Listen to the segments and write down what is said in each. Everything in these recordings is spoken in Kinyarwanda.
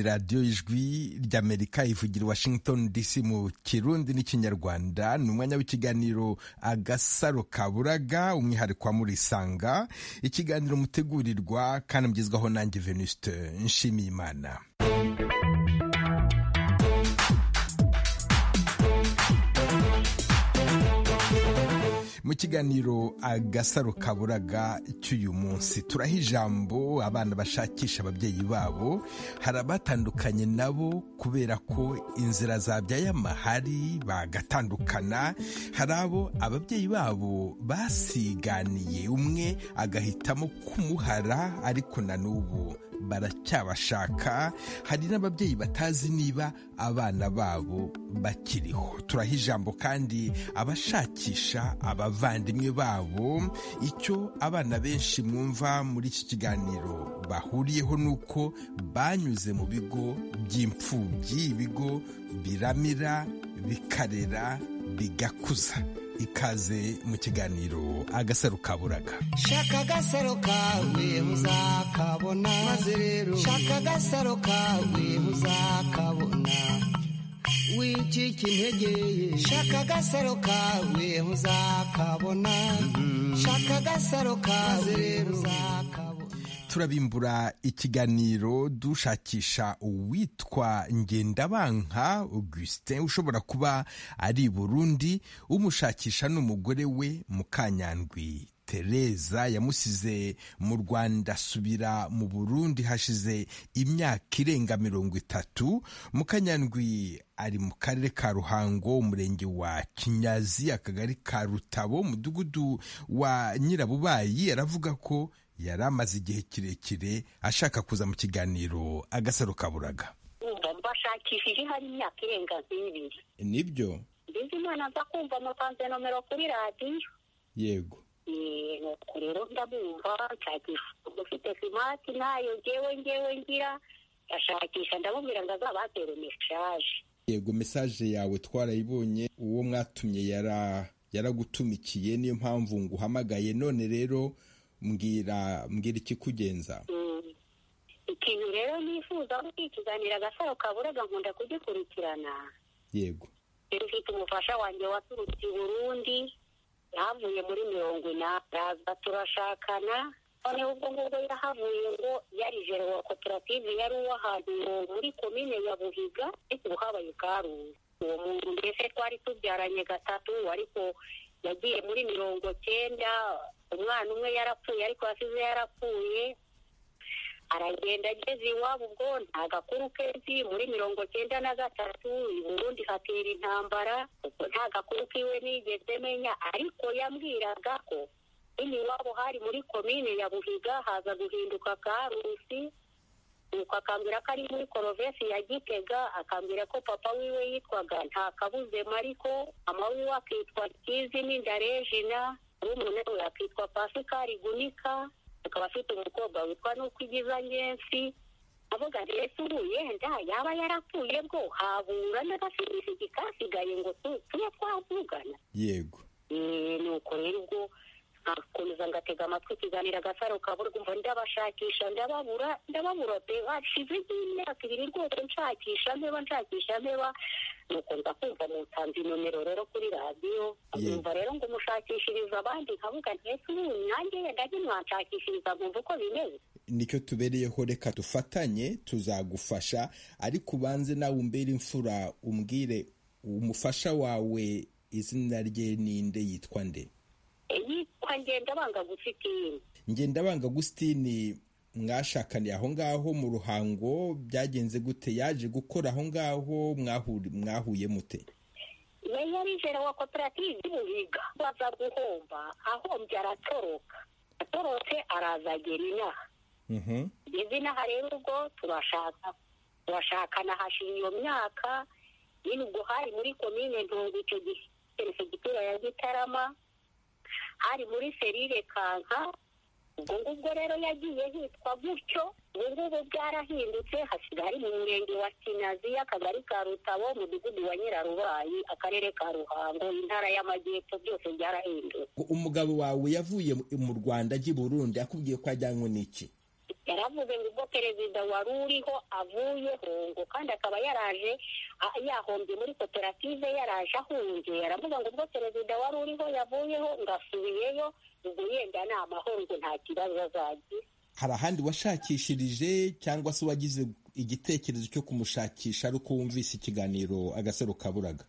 radiyo ijwi ry'amerika ivugira washington dc mu kirundi n'ikinyarwanda ni umwanya w'ikiganiro agasaro kaburaga umwihariko wa murisanga ikiganiro mutegurirwa kandi mugezwaho nanjye venuste nshimiyimana mu kiganiro agasaro kaburaga cy'uyu munsi turaha ijambo abana bashakisha ababyeyi babo hari abatandukanye nabo kubera ko inzira zabyaye amahari bagatandukana hari abo ababyeyi babo basiganiye umwe agahitamo kumuhara ariko na n'ubu baracyabashaka hari n'ababyeyi batazi niba abana babo bakiriho turaha ijambo kandi abashakisha abavandimwe babo icyo abana benshi mwumva muri iki kiganiro bahuriyeho ni uko banyuze mu bigo by'imfubyi ibigo biramira bikarera bigakuza ikaze mu kiganiro agasaro kaburaga shaka agasaro kawe muzakabona maze rero shaka agasaro kawe muzakabona wicika intege ye shaka agasaro kawe muzakabona shaka agasaro kawe rero uzakabona turabimbura ikiganiro dushakisha uwitwa ngendabanka augustin ushobora kuba ari i burundi umushakisha n'umugore we mukanyandwi tereza yamusize mu rwanda asubira mu burundi hashize imyaka irenga mirongo itatu mukanyandwi ari mu karere ka ruhango umurenge wa kinyazi akagari ka rutabo umudugudu wa nyirabubayi aravuga ko yari amaze igihe kirekire ashaka kuza mu kiganiro agasaro kaburaga mbashakishije hari imyaka irenga nk'ibiri nibyo mbese imana aza kumva mutanze nomero kuri radiyo yego nuko rero ndamwumva nshakisha ufite simati ntayo ngewe ngewe ngira ndashakisha ndamubwira ngo azabatere mesaje yego mesaje yawe twarayibonye uwo mwatumye yaragutumikiye niyo mpamvu nguhamagaye none rero mbwira mbwira ikikugenza ikintu rero nifuza ni ikiganiro agasaro kaburaga nkunda kugikurikirana yego rero ufite umufasha wanjye waturutse i burundi yahavuye muri mirongo inani araza turashakana noneho ubwo ngubwo yahavuye ngo yari jere wa koperative yari uw'ahantu muri komine ya buhiga ariko ubu habaye karungu uwo muntu mbese twari tubyaranye gatatu ariko yagiye muri mirongo cyenda umwana umwe yarapfuye ariko yasize yarapfuye aragenda ageze iwabo ubwo nta gakuru kenshi muri mirongo cyenda na gatatu i burundi hatera intambara ubwo nta gakuru kiwe nigeze menya ariko yambwiraga ko iwabo hari muri komine ya buhiga haza guhinduka karusi nuko akambwira ko ari muri korovesi ya gitega akambwira ko papa wiwe yitwaga nta kabuze mariko mama wiwe akitwa kizi n'indarejina murumuna we akitwa pasikari gunika akaba afite umukobwa witwa nuko igiza ngensi avuga ngo ese ubu yenda yaba yarapfuye bwo habura n'agafimisigi kasigaye ngo tube twavugana yego ni uko rero ubwo nkakomeza ngatega amatwi ikiganiro agasaro kaburwa umva ndabashakisha ndababura ndababura pe hashize nk'imyaka ibiri rwose nshakisha mpeba nshakisha mpeba nuko nza kumva mutanze inomero rero kuri radiyo nkumva rero ngo umushakishiriza abandi nkavuga ntese ubu nanjye yenda mwashakishiriza nkumva uko bimeze nicyo tubereyeho reka dufatanye tuzagufasha ariko ubanze nawe umbere imfura umbwire umufasha wawe izina rye ninde yitwa nde yitwa ngendabanga gusitini ngendabanga gusitini mwashakaniye aho ngaho mu ruhango byagenze gute yaje gukora aho ngaho mwahuye mute yari yarijera wa koperative y'ubuhiga baza guhomba ahombye aratoroka atorotse araza agera inaha ngeze inaha rero ubwo turashaka turashakana hashize iyo myaka nyine ubwo hari muri komine ntungu icyo gihe perefegitura ya gitarama hari muri serire kanka ubwo ngubwo rero yagiye hitwa gutyo ubu ngubu bwarahindutse hasigaye ari mu murenge wa kinazi akagari ka rutabo umudugudu wa nyirarubayi akarere ka ruhango intara y'amajyepfo byose byarahindutse umugabo wawe yavuye mu rwanda ajya i burundi akubwiye ko ajyanywe n'iki yaravuze ngo ubwo perezida wari uriho avuyeho ngo kandi akaba yaraje yahombye muri koperative yaraje ahunge yaravuga ngo ubwo perezida wari uriho yavuyeho ngo asubiyeyo ubwo yenda ni amahoro ngo nta kibazo azagira hari ahandi washakishirije cyangwa se wagize igitekerezo cyo kumushakisha ariko wumvise ikiganiro agasaro kaburaga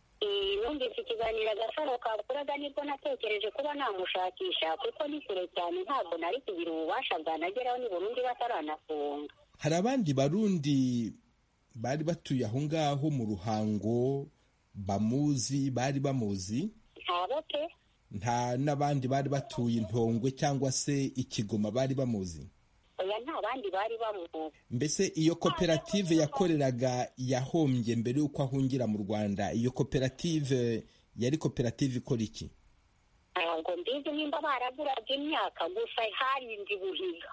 numvise ikiganiro agasaro kaburaga nibwo natekereje kuba namushakisha kuko ni kure cyane ntabwo nari kugira ububasha bwanageraho ni burundu bataranafunga hari abandi barundi bari batuye aho ngaho mu ruhango bamuzi bari bamuzi ntabo pe nta n'abandi bari batuye intongwe cyangwa se ikigoma bari bamuzi oya nta bandi bari bamuzi mbese iyo koperative yakoreraga yahombye mbere y'uko ahungira mu rwanda iyo koperative yari koperative ikora iki ntabwo mbizi nimba baraguraga imyaka gusa hari indi buhiga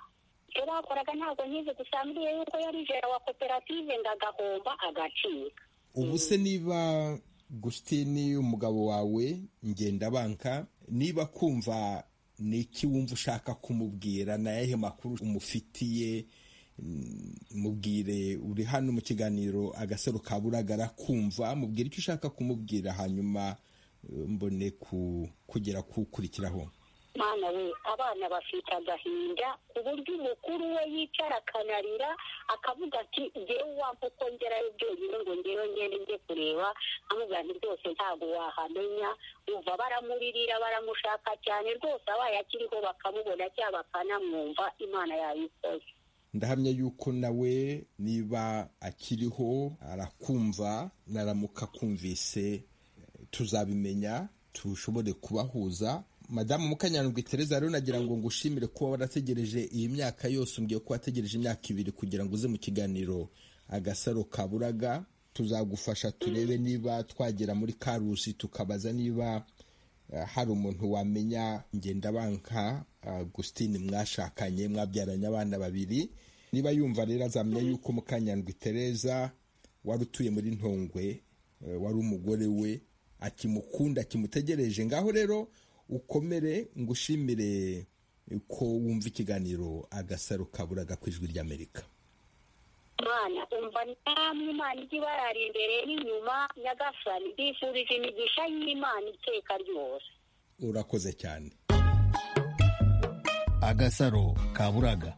icyo bakoraga ntabwo nkizi gusangiye yuko yari jera wa koperative ngo agahomba agacika ubu se niba gusitini umugabo wawe ngendabanka niba kumva ni iki wumva ushaka kumubwira ni ayahe makuru umufitiye mubwire uri hano mu kiganiro agasaro kaburaga kumva mubwire icyo ushaka kumubwira hanyuma mbone kugera kuwukurikiraho mwana we abana bafite agahinda ku buryo umukuru we yicara akanarira akavuga ati ngewe wampa uko ngerayo byonyine ngo ngewe ngende njye kureba amubwira nti rwose ntabwo wahamenya uva baramuririra baramushaka cyane rwose abaye akiriho bakamubona cyangwa bakanamwumva imana yabikoze ndahamya yuko nawe niba akiriho arakumva naramuka kumvise tuzabimenya tushobore kubahuza madamu mukanyandwi tereza rero nagira ngo ngushimire kuba warategereje iyi myaka yose umbwiye ko wategereje imyaka ibiri kugira ngo uze mu kiganiro agasaro kaburaga tuzagufasha turebe niba twagera muri karusi tukabaza niba hari umuntu wamenya ngendabanka agusitini mwashakanye mwabyaranye abana babiri niba yumva rero azamenya yuko mukanyandwi tereza wari utuye muri ntongwe wari umugore we akimukunda akimutegereje ngaho rero ukomere ngushimire ko wumva ikiganiro agasaro kaburaga ku ijwi ry'amerika mwana umva namwe imana ijya ibarara imbere n'inyuma nyagasani mbifurije imigisha y'imana iteka ryose urakoze cyane agasaro kaburaga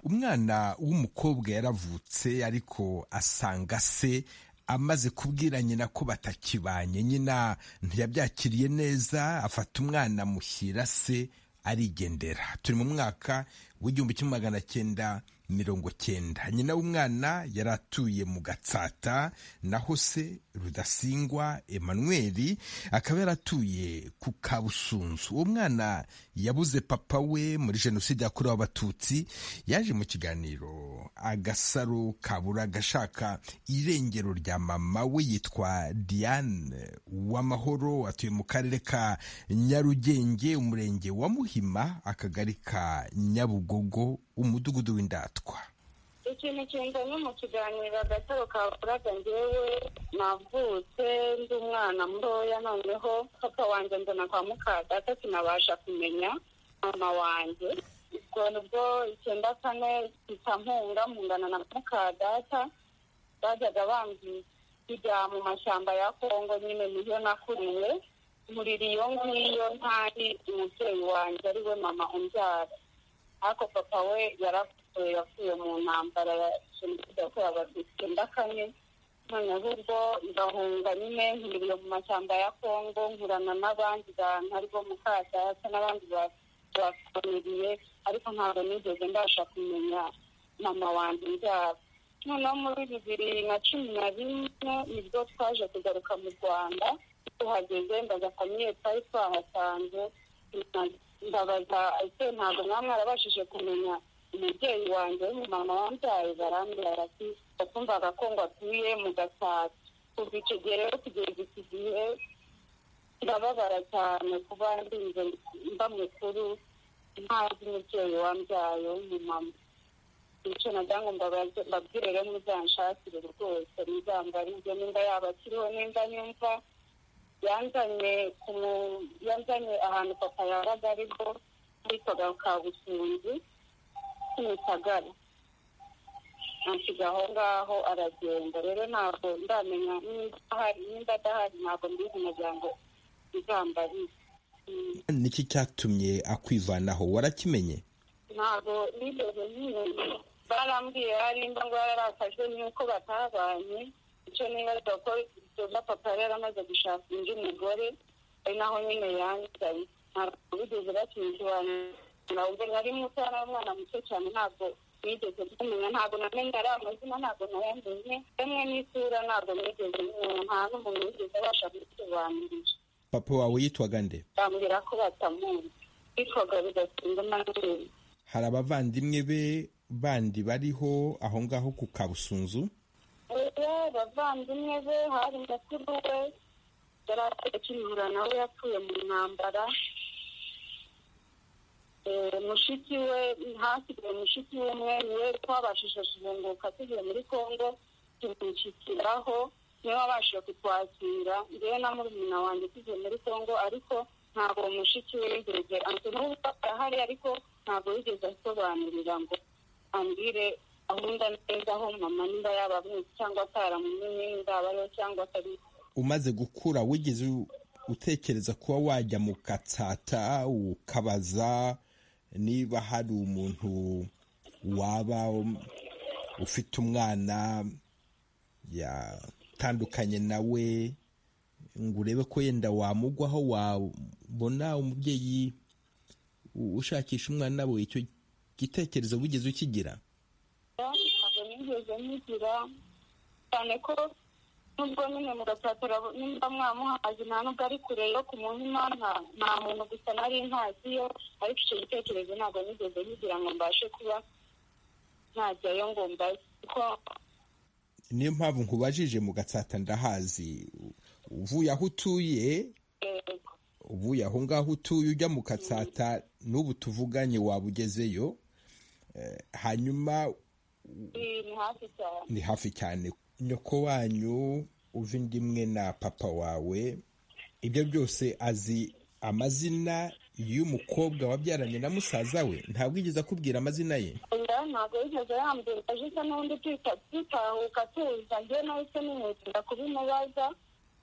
umwana w'umukobwa yaravutse ariko asanga se amaze kubwira nyina ko batakibanye nyina ntiyabyakiriye neza afata umwana amushyira se arigendera turi mu mwaka w'igihumbi kimwe magana cyenda mirongo cyenda nyina w'umwana yari atuye mu gatsata naho se rudasingwa Emmanuel akaba yaratuye ku kabusunzu uwo mwana yabuze papa we muri jenoside yakorewe abatutsi yaje mu kiganiro agasaro kabura agashaka irengero rya mama we yitwa diane w'amahoro atuye mu karere ka nyarugenge umurenge wa muhima akagari ka nyabugogo umudugudu w'indatwa ikintu kinzanye mu kiganiro agataro ka buraga ngewe navutse ndi umwana mutoya noneho papa wanjye mbona kwa mukadata sinabasha kumenya mama wanjye ubwo bwo icyenda kane itampunga mungana na mukadata bajyaga bambwira kujya mu mashyamba ya kongo nyine niyo nakuriwe murira iyo ngiyo ntari umubyeyi wanjye ari we mama umbyara ariko papa we yarapfuye yavuye mu ntambara ya jenoside yakorewe abatutsi icyenda kane noneho ubwo ngahunga nyine nkuriye mu mashyamba ya kongo nkurana n'abandi bantu aribo mukadata n'abandi bafuniriye ariko ntabwo nigeze mbasha kumenya mama wanjye ibyabo noneho muri bibiri na cumi na bine nibwo twaje kugaruka mu rwanda tuhageze ndaza famiye twari twahasanze ndabaza ese ntabwo mwaba mwarabashije kumenya umubyeyi wanjye w'umumama wambyaye barambwira ati wakumvaga ko ngo atuye mu gasatsi kuva icyo gihe rero kugeza iki gihe ndababara cyane kuba ndinze mba mukuru ntazi umubyeyi wambyaye w'umumama icyo nagira ngo mbabwire rero muzanshakire rwose muzambarize nimba yaba akiriho nimba nyumva yanzanye yanzanye ahantu papa yabaga ariho muri kabusunzu kimisagara ansiga aho ngaho aragenda rero ntabwo ndamenya nimba ahari nimba adahari ntabwo mbizi umuryango izambariye niki cyatumye akwivanaho warakimenye ntabwo nigeze nkimenya barambwiye harimba ngo yararakajwe n'uko batabanye icyo nibaza ko doza papa yari yaramaze gushaka undi mugore ari naho nyine yangaye ntabwo bigeze bakimusobanurira ubwo nari muto yari umwana muto cyane ntabwo nigeze kumenya ntabwo namenya ari amazina ntabwo nayamenye rimwe n'isura ntabwo nigeze kumenya nta n'umuntu wigeze abasha kubisobanurira papa wawe yitwaga nde bambwira ko batamuzi bitwaga bidatinda amanini hari abavandimwe be bandi bariho aho ngaho ku kabusunzu ubu abavandimwe be hari mukuru we yari atakibura nawe yapfuye mu ntambara Eh, mushiki we hasigaye mushiki we umwe niwe twabashije kuzunguruka tugiye muri kongo tumushyikiraho niwe wabashije kutwakira ngewe na murumuna wanjye tugiye muri kongo ariko ntabwo uwo mushiki we yigeze ante n'ubwo arahari ariko ntabwo yigeze asobanurira ngo ambwire ahunda neza aho mama niba yabamuzi cyangwa ataramumenye ndabayo cyangwa atari umaze gukura wigeze u- utekereza kuba wajya mu katsata ukabaza niba hari umuntu waba um- ufite umwana yatandukanye nawe ngo urebe ko yenda wamugwaho wabona umubyeyi u- ushakisha umwana we icyo gitekerezo wigeze ukigira ntabwo nigeze nkigira cyane ko nubwo nyine mu gatatira nimba mwamuhazi nta nubwo ari kure yo ku muhima nta- nta muntu gusa nari ntaziyo ariko icyo gitekerezo ntabwo nigeze nkigira ngo mbashe kuba najyayo ngo mbaze kuko niyo mpamvu nkubajije mu gatsata ndahazi uvuye aho utuye eh, uvuye aho ngaho utuye ujya mu katsata n'ubu tuvuganye waba ugezeyo Eh, hanyuma ni ni hafi cyane ni hafi cyane nyoko wanyu uva indi imwe na papa wawe ibyo byose azi amazina y'umukobwa wabyaranye na musaza we ntabwo yigeze akubwira amazina ye oya ntabwo yigeze yambwira aje n'undi twita- twitahuka tuza njye nahise nimwitira kubimubaza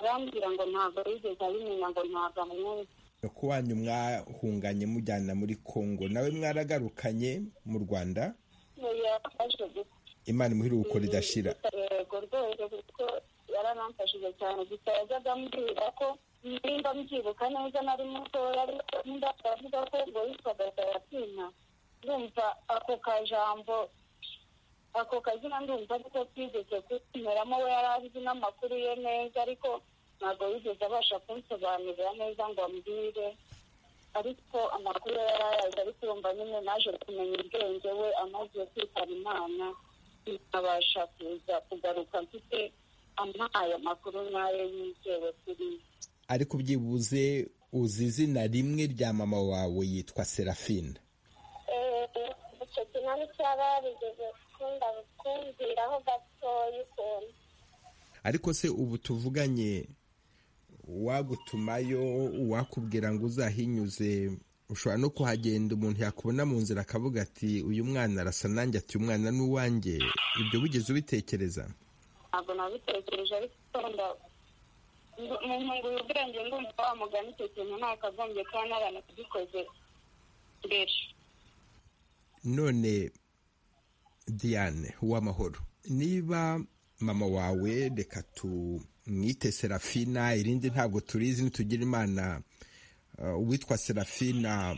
arambwira ngo ntabwo yigeze abimenya ngo ntabwo amwumva nyoko wanyu mwahunganye mujyana muri kongo nawe mwaragarukanye mu rwanda yafashe gusa imana imuhiruko ridashira yego rwose kuko yaranamfashije cyane gusa yajyaga ambwira ko nimba mbyibuka neza nari mutoya ariko nimba avuga ko ngo yitwaga saratina ndumva ako kajambo ako kazina ndumva ariko twigeze kumeramo we yari azi n'amakuru ye neza ariko ntabwo yigeze abasha kunsobanurira neza ngo ambwire ariko amakuru ye yari ayazi ariko urumva nyine naje kumenya ubwenge we amaze kwitaba imana nkabasha kuza kugaruka mfite ampaye amakuru nkayo yizewe kuri ariko byibuze uzi izina rimwe rya mama wawe yitwa serafina icyo kina n'icyaba yarigeze gukunda kumviraho gatoya ukuntu ariko se ubu tuvuganye uwagutumayo uwakubwira ngo uzahinyuze ushobora no kuhagenda umuntu yakubona mu nzira akavuga ati uyu mwana arasa nanjye ati uyu mwana ni uwanjye ibyo wigeze ubitekereza ntabwo nabitekereje ariko wenda mu nkunguye ubwenge ndumva wa mugani icyo kintu nakagombye kuba naranakigikoze mbere none diane uwamahoro niba mama wawe reka tumwite serafina irindi ntabwo turizi nitugira imana eh, uwitwa serafina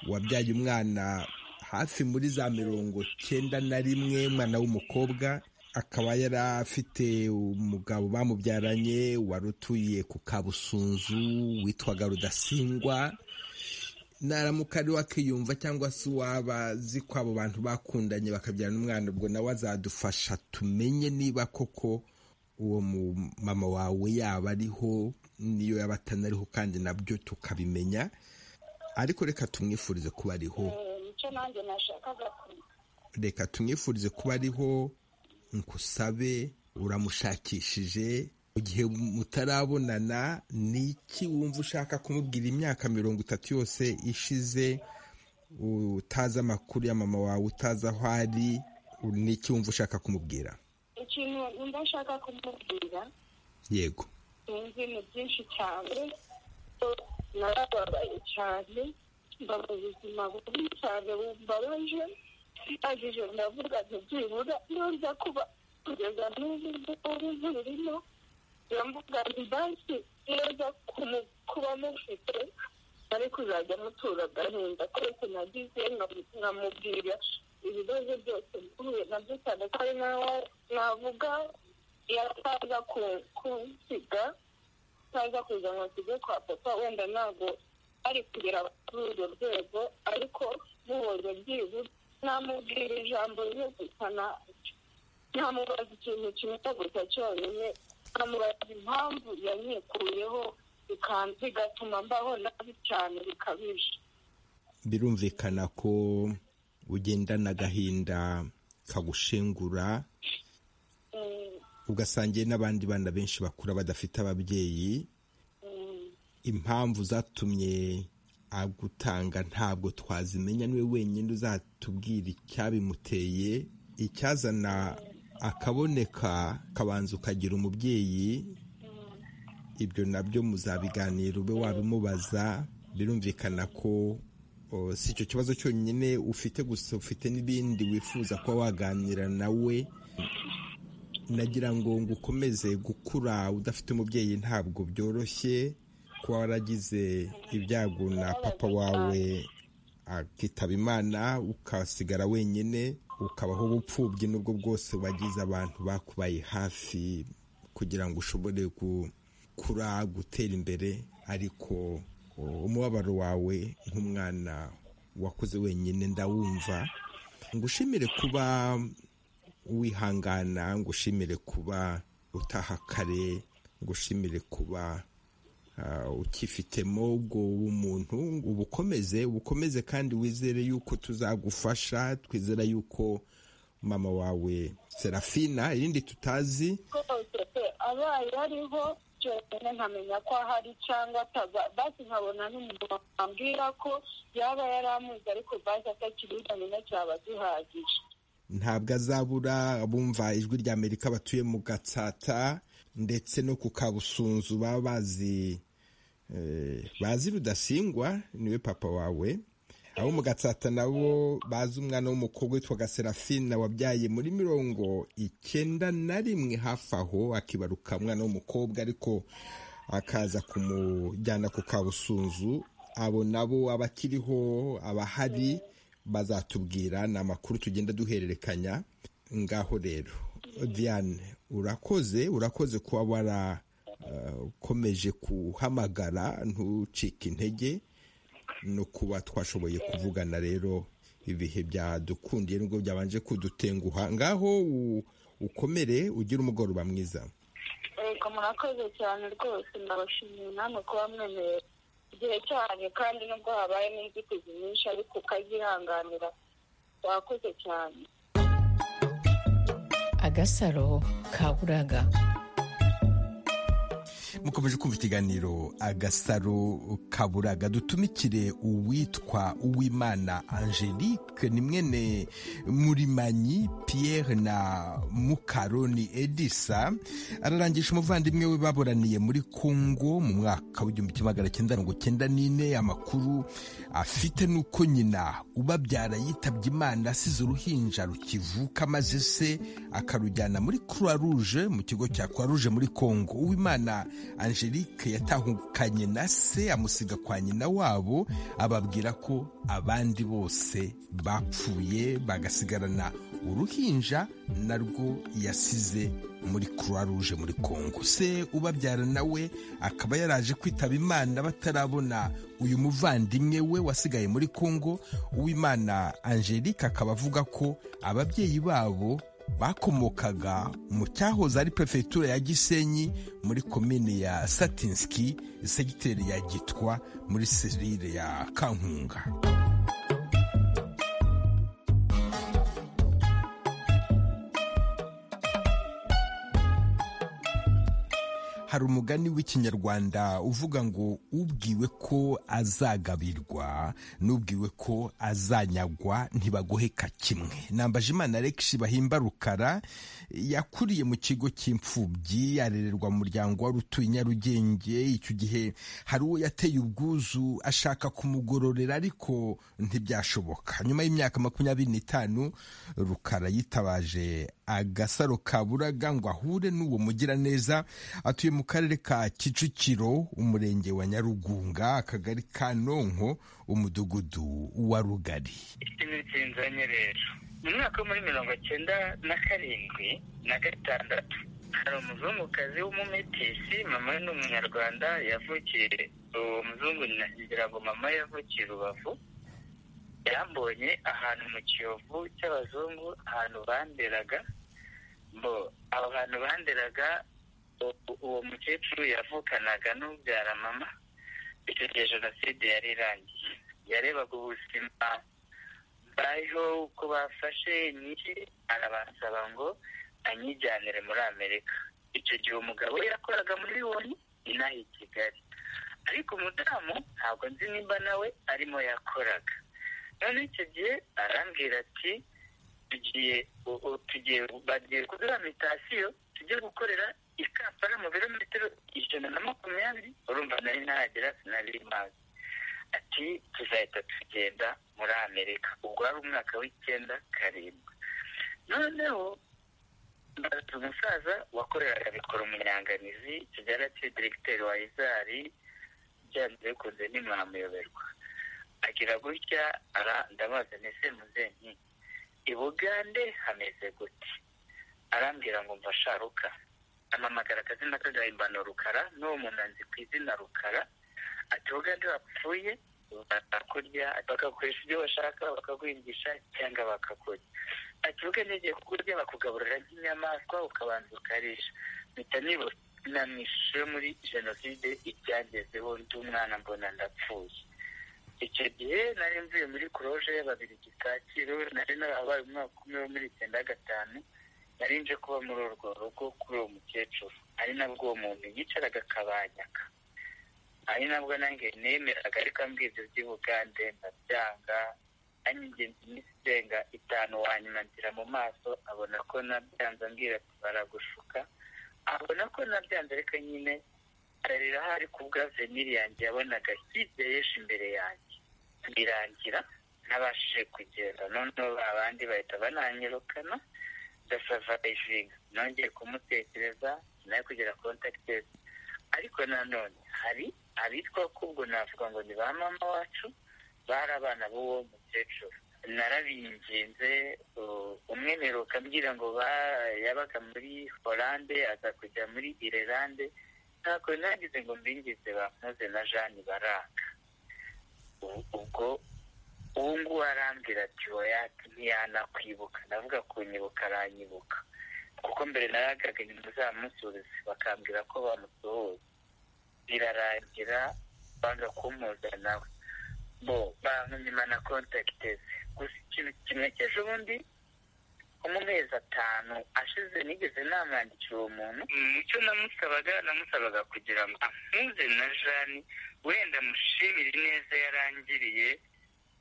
wabyaye umwana hafi muri za mirongo cyenda na rimwe umwana w'umukobwa akaba yari afite umugabo bamubyaranye wari utuye ku kabusunzu witwaga rudasingwa naramuka ari wakiyumva cyangwa se uwaba azi ko abo bantu bakundanye bakabyarana umwana ubwo nawe azadufasha tumenye niba koko uwo mu- mama wawe yaba ariho niyo yaba atanariho kandi nabyo tukabimenya ariko reka tumwifurize kuba ariho Eh, nicyo nanjye nashakaga kumenya reka tumwifurize kuba ariho nkusabe uramushakishije mu gihe mutarabonana ni iki wumva ushaka kumubwira imyaka mirongo itatu yose ishize utazi amakuru ya mama wawe utazi aho ari n'iki wumva ushaka kumubwira ikintu wumva ushaka kumubwira yego sinzi ni byinshi cyane narababaye cyane mba mu buzima bubi cyane bumbabaje ndangije ndavuga nti byibura ntuza kuba kugeza n'ubu ngubu ntirurimo ndavuga nti banki neza kuba mufite ari kuzajya mutura agahinda keretse nagize nkamubwira ibibazo byose mpuye nabyo cyane ko ari nawe navuga yataza kunsiga ataza kuza ngo asige kwa papa wenda ntabwo ari kugera kuri urwo rwego ariko mubonye byibuze namubwira ijambo rimwe gusa ntamubaza ikintu kimwe gusa cyonyine nkamubaza impamvu yanyikuyeho bigatuma mbaho nabi cyane bikabije birumvikana ko ugendana agahinda kagushengura ugasangiye n'abandi bana benshi bakura badafite ababyeyi impamvu zatumye agutanga ntabwo twazimenya niwe wenyine uzatubwira icyabimuteye icyazana akaboneka kabanza ukagira umubyeyi ibyo nabyo muzabiganira ube wabimubaza birumvikana ko si icyo kibazo cyonyine ufite gusa ufite n'ibindi wifuza kuba waganira nawe nagira ngo ngo ukomeze gukura udafite umubyeyi ntabwo byoroshye kuba waragize ibyago na papa wawe akitaba imana ukasigara wenyine ukabaho ubupfubyi n'ubwo bwose wagize abantu bakubaye hafi kugira ngo ushobore gukura gutera imbere ariko umubabaro wawe nk'umwana wakuze wenyine ndawumva ngo ushimire kuba wihangana ngo ushimire kuba utaha kare ngo ushimire kuba ukifitemo ubwo umuntu ubukomeze ubukomeze kandi wizere yuko tuzagufasha twizera yuko mama wawe serafina irindi tutazi abaye ariho cyonyine nkamenya ko ahari cyangwa ataba basi nkabona n'umuntu wambwira ko yaba yaramuzi ariko basi atakibizanye na cyaba gihagije ntabwo azabura bumva ijwi rya amerika batuye mu gatsata ndetse no ku kabusunzu baba bazi bazi rudasingwa niwe papa wawe abo mu gatsata nabo bazi umwana w'umukobwa witwaga serafina wabyaye muri mirongo icyenda na rimwe hafi aho akibaruka umwana w'umukobwa ariko akaza kumujyana ku kabusunzu abo nabo abakiriho abahari bazatubwira ni amakuru tugenda duhererekanya ngaho rero Diane urakoze urakoze kuba warakomeje guhamagara ntucike intege no kuba twashoboye kuvugana rero ibihe byadukundiye nubwo byabanje kudutenguha ngaho ukomere ugire umugoroba mwiza reka murakoze cyane rwose ndabashimiye namwe kuba mwemerera igihe cyane kandi nubwo habayemo inzitizi nyinshi ariko ukazihanganira wakoze cyane agasaro kaburaga mukomeje kumva ikiganiro agasaro kaburaga dutumikire uwitwa uwimana angelique ni mwene murimanyi pierre na mukaroni edisa ararangisha umuvandimwe we baburaniye muri congo mu mwaka w'igihumbi kimwe magana cyenda mirongo cyenda n'ine amakuru afite nuko nyina ubabyara yitabye imana asize uruhinja rukivuka maze se akarujyana muri croix rouge mu kigo cya croix rouge muri congo uwimana angelique yatahukanye na se amusiga kwa nyina wabo ababwira ko abandi bose bapfuye bagasigarana uruhinja narwo yasize muri croix rouge muri congo se ubabyara nawe akaba yaraje kwitaba imana batarabona uyu muvandimwe we wasigaye muri congo uwimana angelique akaba avuga ko ababyeyi babo bakomokaga mu cyahoze ari perefegitura ya gisenyi muri komine ya satinski segiteri ya gitwa muri serire ya kankunga hari umugani w'ikinyarwanda uvuga ngo ubwiwe ko azagabirwa n'ubwiwe ko azanyagwa ntibagoheka kimwe nambaje imana Alex bahimba rukara yakuriye mu kigo cy'imfubyi arererwa mu muryango wari utuye i nyarugenge icyo gihe hari uwo yateye ubwuzu ashaka kumugororera ariko ntibyashoboka nyuma y'imyaka makumyabiri n'itanu rukara yitabaje agasaro ka buraga ngo ahure n'uwo mugiraneza atuye mu karere ka kicukiro umurenge wa nyarugunga akagari ka nonko umudugudu wa rugari nzanye rero mu mwaka wo muri mirongo cyenda na karindwi na gatandatu hari umuzungukazi w'umumetisi mama we ni umunyarwanda yavukiye uwo muzungu nagira ngo mama yavukiye rubavu yambonye ahantu mu kiyovu cy'abazungu ahantu banderaga ngo aho hantu banderaga uwo mukecuru yavukanaga n'ubyara mama icyo gihe jenoside yari irangiye yarebaga ubuzima bariho uko bafashe nyinshi arabasaba ngo anyijyanire muri amerika icyo gihe umugabo we yakoraga muri loni inaha i kigali ariko umudamu ntabwo nzi nimba nawe arimo yakoraga none icyo gihe arambwira ati tugiye bagiye kudura mitasiyo tujye gukorera i kampala mu birometero ijana na makumyabiri urumva nari nahagera sinari mazi ati tuzahita tugenda muri amerika ubwo wari umwaka w'icyenda karindwi noneho mbaza umusaza wakoreraga mikoro umunyanganizi kigali ati diregiteri wa izari byanze bikunze ntimwamuyoberwa agira gutya ndabaza ndetse muzenki i bugande hameze gute arambwira ngo mfasharuka amamagara akazina k'agahimbano rukara n'uwo muntu anzi ku izina rukara ati bugande wapfuye bakakurya bakagukoresha ibyo bashaka bakaguhingisha cyangwa bakakurya ati bugande igiye kukurya bakugaburira nk'inyamaswa ukabanza ukarisha mpita nibonamwishe muri jenoside ibyangezeho ndi umwana mbona ndapfuye icyo gihe nari mvuye muri kuroje y'ababiri kacyiru nari narahabaye umwaka umwe wo muri icyenda gatanu nari nje kuba muri urwo rugo kuri uwo mukecuru ari nabwo uwo muntu yicaraga akabanyaka ari nabwo nange nemeraga ariko ambwira ibyo by'ubugande ndabyanga anyingenzi iminsi irenga itanu wanyuma nzira mu maso abona ko nabyanze ambwira ati baragushuka abona ko nabyanze ariko nyine ararira hari ku bwa veniri yanjye yabonaga hirya y'ejo imbere yanjye birangira ntabashije kugenda noneho abandi bahita bananyirukana ndasava ejiga nongeye kumutekereza nawe kugira kontakitezi ariko nanone hari abitwa ko ubwo navuga ngo ni ba mama wacu bari abana b'uwo mukecuru narabinginze umwe mperuka mbwira ngo yabaga muri horande aza kujya muri irelande ntabwo nagize ngo mbingize bamuze na jeanne baraka ubwo ubu ngubu arambwira ati wowe ntiyanakwibuka ndavuga ku nyibuka aranyibuka kuko mbere naragaga inyuma zamusubiza bakambwira ko bamusohoza birarangira banga kumuza nawe bo bantumima na kontakiteze gusa ikintu kimwe cy'ejo bundi mu mezi atanu ashize nigeze namwandikira uwo muntu icyo namusabaga namusabaga kugira ngo ampuze na jani wenda mushimire ineza yarangiriye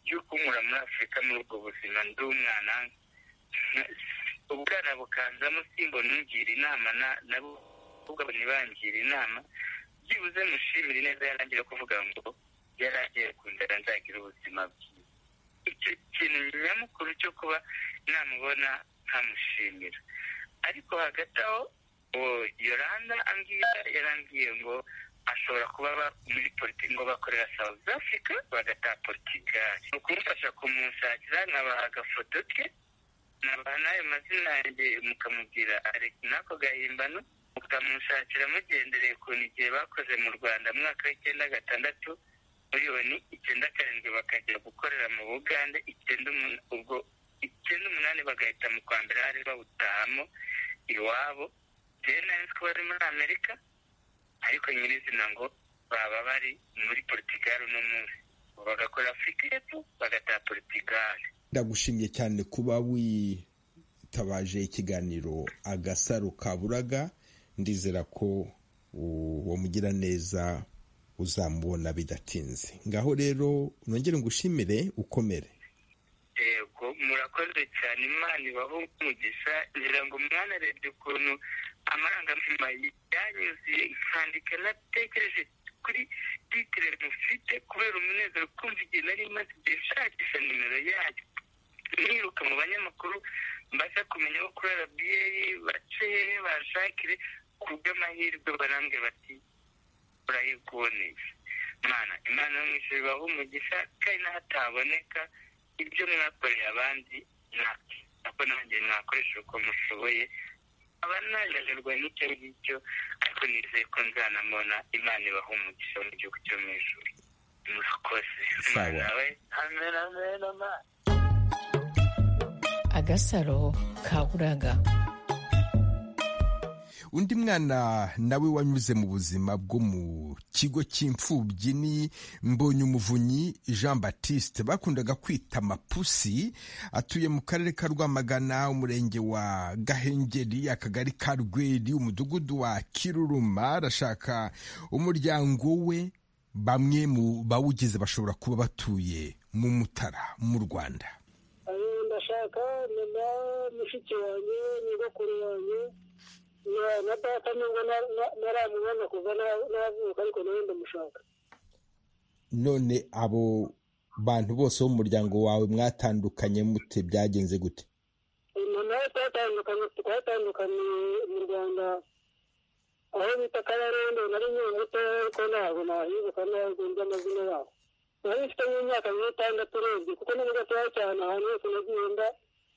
y'uko nkura muri afurika muri ubwo buzima ndi umwana ubwana bukanzamo simbona ungira inama nabo ahubwo ntibangira inama byibuze mushimire ineza yarangiriye kuvuga ngo yaragiye kundara nzagira ubuzima bwiza icyo kintu nyamukuru cyo kuba namubona nkamushimira ariko hagati aho yoranda angiya yarambwiye ngo ashobora kuba muri politiki ngo bakorera south africa bagataha portugali ni ukumufasha kumushakira nkabaha agafoto ke nabaha n'ayo mazina yanjye mukamubwira ariko n'ako gahimbano mukamushakira mugendereye ukuntu igihe bakoze mu rwanda mu mwaka w'icyenda gatandatu miliyoni icyenda karindwi bakajya gukorera mu bugande icyenda ubwo icyenda umunani bagahita mu kwa mbere hari bawutahamo iwabo rero nari ko bari muri amerika ariko nyirizina ngo baba bari muri portugal uno munsi bagakora afurika y'epfo bagataha portugal ndagushimiye cyane kuba witabaje ikiganiro agasaro kaburaga ndizera ko uwo mugiraneza uzamubona bidatinze ngaho rero nongere ngushimire ukomere yego murakoze cyane imana ibaho umugisha ngira ngo mwanarebye ukuntu amarangamutima yanyuzuye nkandika natekereje kuri titire mufite kubera umunezero kumva igihe nari maze igihe nshakisha nimero yayo niruka mu banyamakuru mbasha kumenya aho kuri arabiyeyi bace hehe bashakire ku bw'amahirwe barambwe bati urayikuboneye imana imana yo mu ijoro ibaha umugisha kandi n'ahataboneka ibyo mwakoreye abandi ntabwo nanjye mwakoresha uko mushoboye aba nananirwa n'icyo ngicyo ariko nizeye ko nzanamubona imana ibaha umugisha mu gihugu cyo mu ijoro murakoze nawe amen amen amen agasaro kaburaga undi mwana nawe wanyuze mu buzima bwo mu kigo cy'imfubyi ni mbonye umuvunyi jean batiste bakundaga kwita mapusi atuye mu karere ka rwamagana umurenge wa gahengeri akagari ka rweri umudugudu wa kiruruma arashaka umuryango we bamwe mu bawugize bashobora kuba batuye mu mutara mu rwanda ndashaka nyuma mushiki wanjye nyogokuru wanjye na data nubwo ntaramubona kuva navuka ariko nawe ndamushaka none abo bantu bose bo mu muryango wawe mwatandukanye mute byagenze gute nawe twatandukanye twatandukaniye mu rwanda aho bita kabarondo nari nkiri muto ariko ntabwo nahibuka ntabwo nzi amazina yabo nari mfite nk'imyaka nk'itandatu urebye kuko ni gatoya cyane ahantu hose nagenda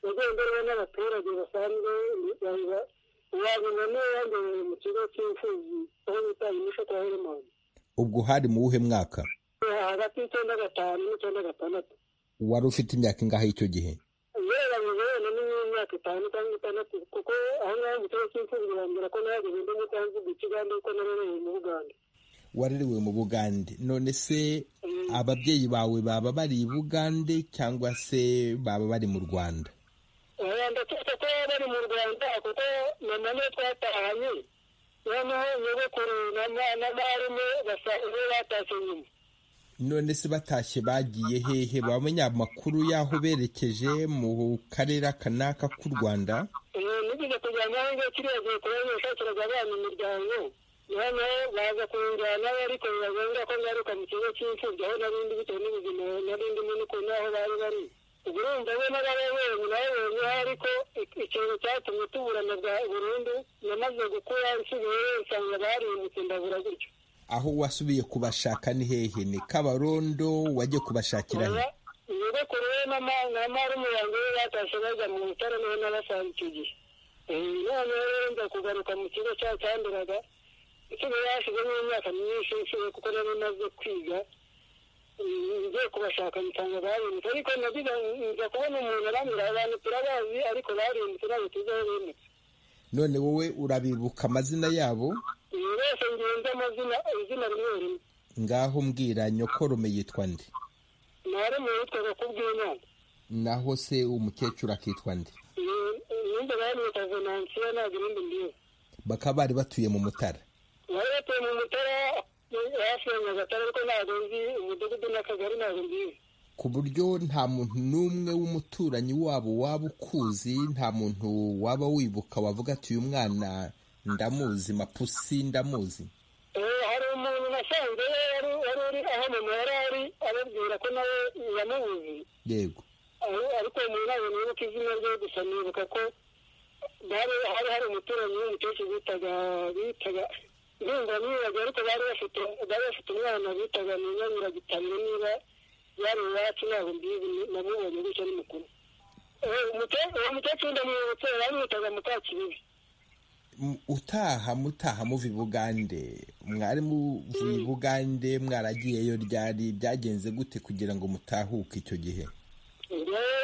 nagiye mbere n'abaturage basanzwe wabibona yambaye mu kigo cy'imfubyi aho bita imisho kwa herimoni ubwo hari mu wuhe mwaka hagati y'icyenda gatanu n'icyenda gatandatu wari ufite imyaka ingahe y'icyo gihe ugereranyije wenda n'imyaka itanu cyangwa itandatu kuko aho ngaho mu kigo cy'imfubyi bambwira ko nahageze ndi mu cyangwa igihe kigande kuko narerewe mu bugande warerewe mu bugande none se ababyeyi bawe baba bari i bugande cyangwa se baba bari mu rwanda ndakeka ko bari mu rwanda kuko mama niyo twatahanye noneho nyogokuru na barume basa iyo batashye nyuma none se batashye bagiye hehe bamenya amakuru y'aho berekeje mu karere aka n'aka k'u rwanda nigeze kujyana aho ngaho kiriya gihe kubera yashakiraga abana imiryango noneho baza kunjyana ariko bibagombwa ko ngaruka mu kigo cy'imfubyi aho narindi bitewe n'ubuzima nari ndimo n'ukuntu aho bari bari ubwo urumva we n'abayobozi nayoboye ariko ikintu cyatumye tuburana bwa burundu namaze gukura nsigaye nsanga barindutse ndabura gutyo aho wasubiye kubashaka ni hehe ni kabarondo wajye kubashakira he nyogokuru we na marume yanjye we batashye bajya mu bitaro niho nabasanga icyo gihe noneho rero nza kugaruka mu kigo cya cyanduraga isigaye yashizemo imyaka myinshi nsigaye kuko nari maze kwiga ngiye kubashaka nsanga barindutse ariko nagize nza kubona umuntu arambwira abantu turabazi ariko barindutse ntabwo tuzi aho bimutse none wowe urabibuka amazina yabo bose ngiye nzi amazina izina rimwe rimwe ngaho mbwira nyokorome yitwa nde ntari mu yitwaga kubw'imana naho se umukecuru akitwa nde nimba bamwita venansiyo ntabwo ibindi mbizi bakaba bari batuye mu mutara bari batuye mu mutara hafi ya nyagatare ariko ntabwo nzi umudugudu n'akagari ntabwo nzizi ku buryo nta muntu n'umwe w'umuturanyi wabo waba ukuzi nta muntu waba wibuka wavuga ati uyu mwana ndamuzi mapusi ndamuzi hari umuntu nasanze yari uri aho mama yari ari ababwira ko nawe yamubuze yego ariko uwo muntu ntabwo nibuka izina rye gusa nibuka ko hari hari umuturanyi w'umukecuru bitaga bitaga ndumva nibaga ariko bari bafite bari bafite umwana bitaga nyinyamira gitamye niba yari iwacu ntabwo mbizi namubonye gutya ni mukuru uwo mukecuru ndamwibutse bamwitaga mukakibibi utaha mutaha muva i bugande mwari muvuye i bugande mwaragiyeyo ryari byagenze gute kugira ngo mutahuke icyo gihe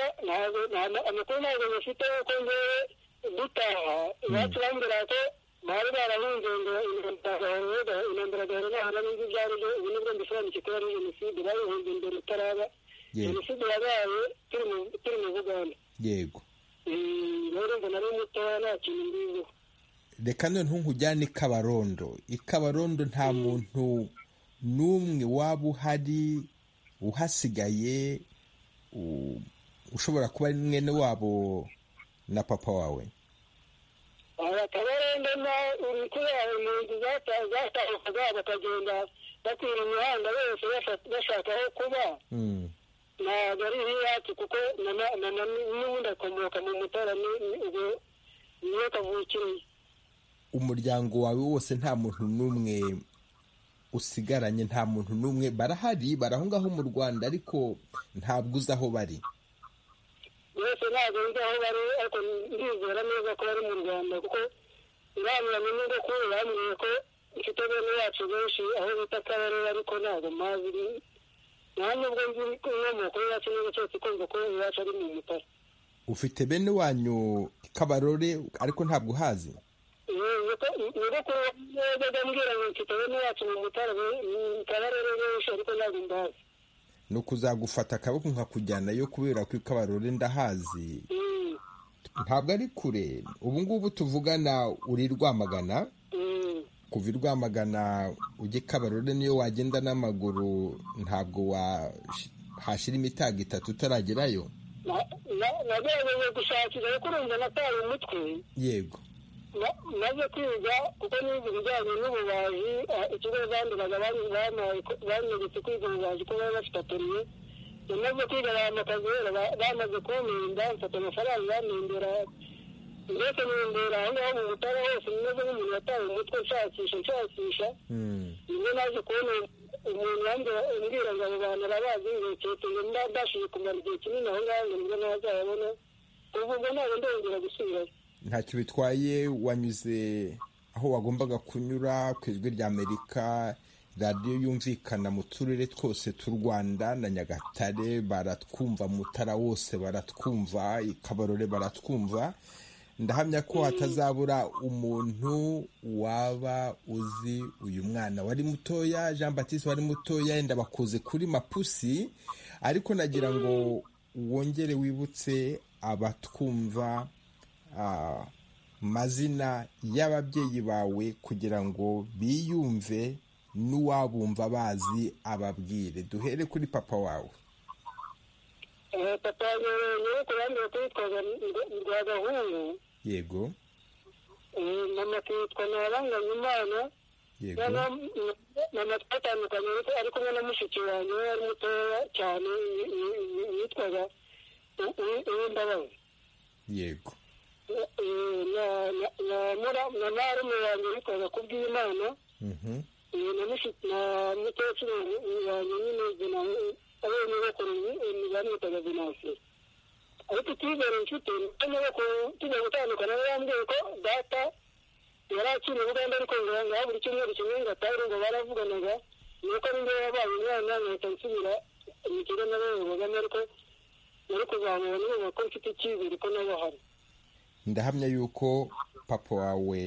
amakuru ntabwo bafite kuko ngewe dutaha iwacu bambwira ko bari barahunze ngo intambara gahera naho n'ibyo byari byo ubu nibwo mbisobanukiwe ko ari jenoside babihunze mbere itaraba jenoside yabaye turi mu buganda yego rero ngo nari mutoya nta kintu mbiziho reka noneho nkujyane i kabarondo i kabarondo nta muntu n'umwe waba uhari uhasigaye u- ushobora kuba ari mwene wabo na papa wawe abatabarende na uri kubera impunzi zatahukaga bakagenda bakwira imihanda bose basha- bashaka aho kuba Mm. ntabwo ari iyacu kuko na- na- na- na- n'ubundi akomoka mu mutara ni- ni- ubwo niyo kavukire umuryango wawe wose nta muntu n'umwe usigaranye nta muntu n'umwe barahari baraho ngaho mu rwanda ariko ntabwo uzi aho bari bose ntabwo nzi aho bari ariko ndizera neza ko bari mu rwanda kuko inama bamenye ngo kuri bambwiye ko mfite bene wacu benshi aho bita kabarere ariko ntabwo mpazi ni- nta nubwo nzi inkomoko yacu neza cyose ikunze kuba iwacu ari mu mutara ufite bene wanyu kabarore ariko ntabwo uhazi nyogokuru yajyaga ambwira ngo mfite bene wacu mu mutara mu kabarere benshi ariko ntabwo mbazi ni ukuzagufata akaboko nkakujyanayo kubera ko kabarore ndahazi Mm, ntabwo ari kure ubu ngubu tuvugana uri rwamagana mm. kuva i rwamagana ujya i kabarore niyo wagenda n'amaguru ntabwo wahashyira imitago itatu utaragerayo Na- na- nagerageje gushakira ariko urumva nataye umutwe yego Ma- maze kwiga kuko nize ibijyanye n'ububaji eh, ikigo banduraga banyeretse kwiga ububaji ko bari bafite atoriye yamaze kwiga bamakazi rero ba- bamaze kumpinda mfata amafaranga bampindura ndetse nindura aho ngaho mu butara hose meze nk'umuntu watawe umutwe nshakisha nshakisha Mm. nibwo naje kubona umuntu wambwira umbwira ngo abo bantu arabazi nkekete ngo ndabashije kumara igihe kinini aho ngaho ngo nibwo nazayabona kuva ubwo ntabwo ndongera gusubirayo ntacyo bitwaye wanyuze aho wagombaga kunyura ku ijwi rya amerika radiyo yumvikana mu turere twose tw'u rwanda na nyagatare baratwumva mutara wose baratwumva ikabarore baratwumva ndahamya ko hatazabura umuntu waba uzi uyu mwana wari mutoya jean batiste wari mutoya yenda bakoze kuri mapusi ariko nagira ngo wongere wibutse abatwumva ah, mazina y'ababyeyi bawe kugira ngo biyumve n'uwabumva bazi ababwire duhere kuri papa wawe Eh, papa yanyereye ku bandi bakitwaga rwa gahungu yego Eh, mama akitwa ntaranganya imana yego noneho m- mama twatandukanye ariko ari kumwe na mushiki wanjye we wari mutoya cyane y- y- y- yitwaga U- U- uwimbabazi yego Eh, eh, na- na- na mura- na marume wanjye yitwaga kubw'imana mhm, Eh, na mushi- na mukecuru wanjye nyine Venansi- abene bakuru ni- bamwitaga venansi ariko icyizere mfite ni uko tujya gutandukana yambwiye ko data yari akiri i buganda ariko ngo ngaho buri cyumweru kimwe ngo atari ngo baravuganaga ni uko nibwo yabaye umwana nkahita nsubira mu kigo n'abana bagana ariko nari kuzamura n'ubu ko mfite icyizere ko nabo hari ndahamya yuko papa wawe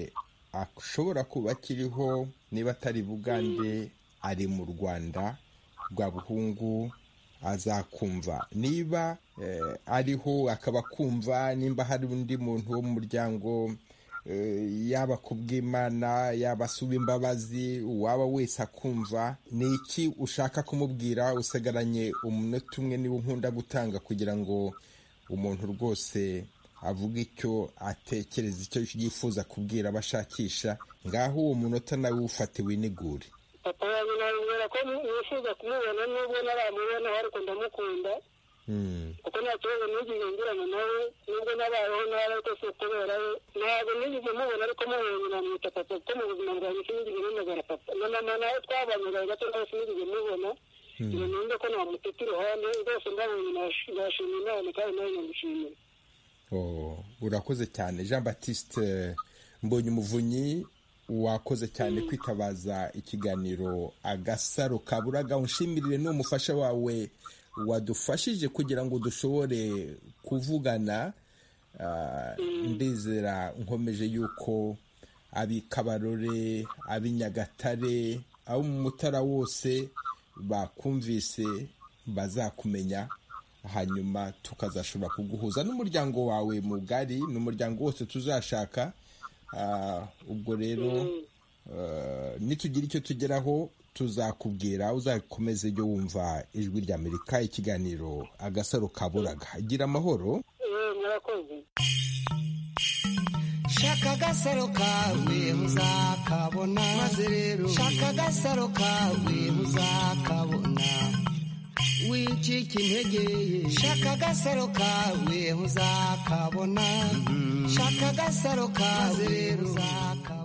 ashobora kuba akiriho niba atari i bugande ari mu rwanda rwa buhungu azakumva niba eh, ariho akaba akumva nimba hari undi muntu wo mu muryango eh, yaba kubw'imana yaba asuba imbabazi uwaba wese akumva ni iki ushaka kumubwira usigaranye umunota umwe niba nkunda gutanga kugira ngo umuntu rwose avuga icyo atekereza icyo yifuza kubwira abo ashakisha ngaho uwo munota nawe ufate winigure papa wanjye nabibwira ko nifuza kumubona nubwo ntaramubona ariko ndamukunda Mm. kuko nta kibazo nigeze ngirana nawe nubwo nabayeho nabi ariko si kubera we ntabwo nigeze mubona ariko mubonye namwita papa kuko mu buzima bwanjye sinigeze namagana papa na mama nawe twabanaga gato nawe sinigeze mubona ngo numve ko namuteta iruhande rwose ndabonye nash- nashima imana kandi nawe ndamushimira Oh, urakoze cyane jean batiste mbonye umuvunyi wakoze cyane kwitabaza ikiganiro agasaro kaburaga unshimirire ni umufasha wawe wadufashije kugira ngo dushobore kuvugana Ah, ndizera nkomeje yuko ab'i kabarore ab'i nyagatare abo mu mutara wose bakumvise bazakumenya hanyuma tukazashobora kuguhuza n'umuryango wawe mugari n'umuryango wose tuzashaka ubwo rero nitugira icyo tugeraho tuzakubwira uzakomeze ujye wumva ijwi ry'amerika ikiganiro agasaro kaburaga gira amahoro shaka agasaro kawe muzakabona maze rero shaka agasaro kawe muzakabona wicika intege shaka agasaro kawe muzakabona shaka agasaro kawe muzakabona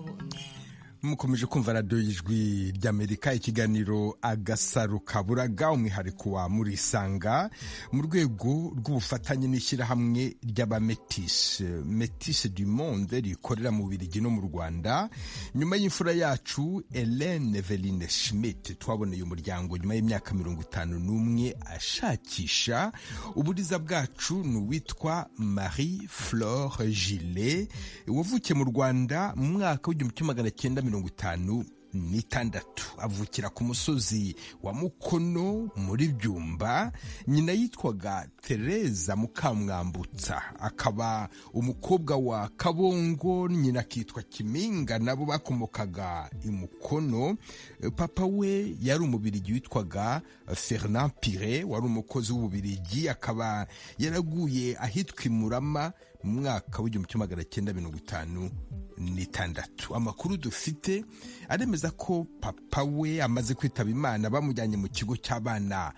mukomeje kumva radiyo y'ijwi ry'amerika ikiganiro agasaro kaburaga umwihariko wa murisanga mu rwego rw'ubufatanye n'ishyirahamwe ry'abametisi metisi du monde rikorera mu birigi no mu rwanda nyuma y'imfura yacu Hélène veline schmidt twaboneye umuryango nyuma y'imyaka mirongo itanu n'umwe ashakisha uburiza bwacu ni uwitwa marie flore gile wavukiye mu rwanda mu mwaka w'igihumbi kimwe magana cyenda mirongo itanu n'itandatu avukira ku musozi wa mukono muri byumba nyina yitwaga tereza mukamwambutsa akaba umukobwa wa kabongo nyina akitwa kiminga nabo bakomokaga i mukono papa we yari umubirigi witwaga fernand pire wari umukozi w'ububirigi akaba yaraguye ahitwa imurama mu mwaka w'igihumbi kimwe magana cyenda mirongo itanu n'itandatu amakuru dufite aremeza ko papa we amaze kwitaba imana bamujyanye mu kigo cy'abana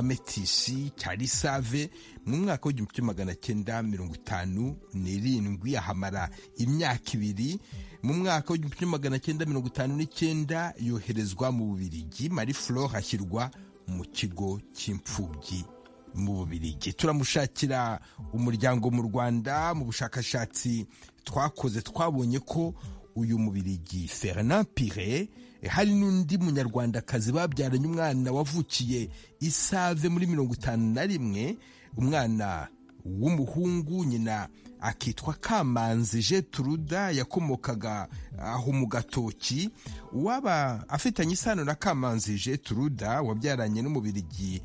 babametisi cya risave mu mwaka w'igihumbi kimwe magana cyenda mirongo itanu n'irindwi ahamara imyaka ibiri mu mwaka w'igihumbi kimwe magana cyenda mirongo itanu n'icyenda yoherezwa mu bubirigi marie flore ashyirwa mu kigo cy'imfubyi mu bubirigi turamushakira umuryango mu rwanda mu bushakashatsi twakoze twabonye ko uyu mubirigi Fernand Pire hari n'undi munyarwandakazi babyaranye umwana wavukiye isave muri mirongo itanu na rimwe umwana w'umuhungu nyina akitwa kamanzi Jetruda yakomokaga aho mu gatoki uwaba afitanye isano na kamanzi Jetruda wabyaranye n'umubirigi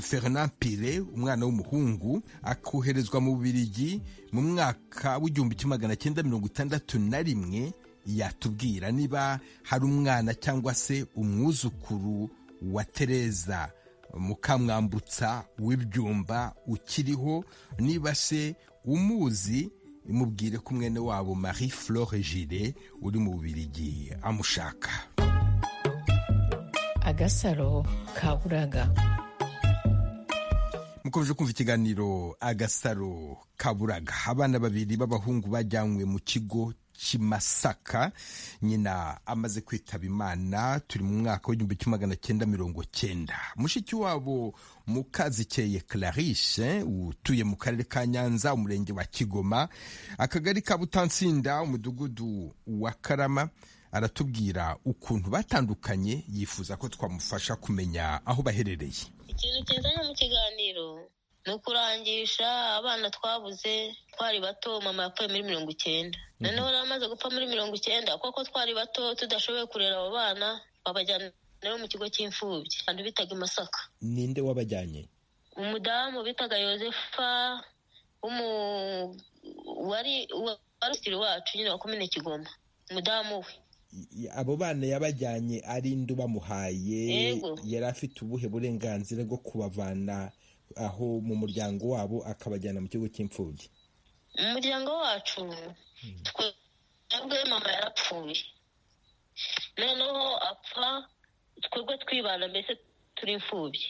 Fernand Pire umwana w'umuhungu akoherezwa mu Bubiligi mu mwaka w'igihumbi kimwe magana cyenda mirongo itandatu na rimwe yatubwira niba hari umwana cyangwa se umwuzukuru wa Tereza mukamwambutsa w'ibyumba ukiriho niba se umuzi mubwire ko umwene wabo Marie Flore Gire uri mu Bubiligi amushaka agasaro kaburaga mukomeje kumva ikiganiro agasaro kaburaga abana babiri b'abahungu bajyanywe mu kigo kimasaka nyina amaze kwitaba imana turi mu mwaka w'igihumbi kimwe magana cyenda mirongo cyenda mushiki wabo mukazikeye clarice utuye mu karere ka nyanza umurenge wa kigoma akagari ka butansinda umudugudu wa karama aratubwira ukuntu batandukanye yifuza ko twamufasha kumenya aho baherereye ikintu kizanye mu kiganiro ni ukurangisha abana twabuze twari bato mama yapfuye muri mirongo icyenda noneho rero amaze gupfa muri mirongo icyenda kuko twari bato tudashoboye kurera abo bana babajyana rero mu kigo cy'imfubyi abantu bitaga i masaka ninde wabajyanye umudamu bitaga yosefa wari usitiri wacu nyine wa komine kigoma umudamu we abo bana yabajyanye ari indi ubamuhaye yari afite ubuhe burenganzira bwo kubavana aho mu muryango wabo akabajyana mu kigo cy'imfubyi mu muryango wacu twebwe mama yarapfuye noneho apfa twebwe twibana mbese turi imfubyi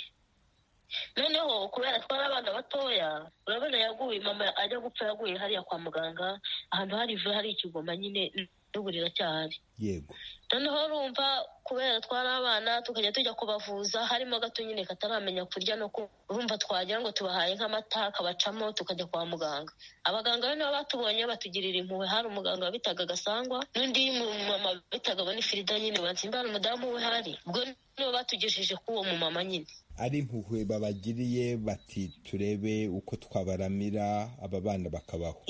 noneho kubera twari abana batoya urabona yaguye mama ajya gupfa yaguye hariya kwa muganga ahantu hari ivu hari ikigoma nyine n'uburira cyahari yego noneho urumva kubera twari abana tukajya tujya kubavuza harimo gato nyine kataramenya kurya no urumva twagira ngo tubahaye nk'amata akabacamo tukajya kwa muganga abaganga be nibo batubonye batugirira impuhwe hari umuganga wabitaga gasangwa n'undi mumama bitaga bonifirida nyine batsimba umudamu we hari ubwo nibo batugejeje k'uwo mumama nyine ari impuhwe babagiriye bati turebe uko twabaramira aba bana bakabaho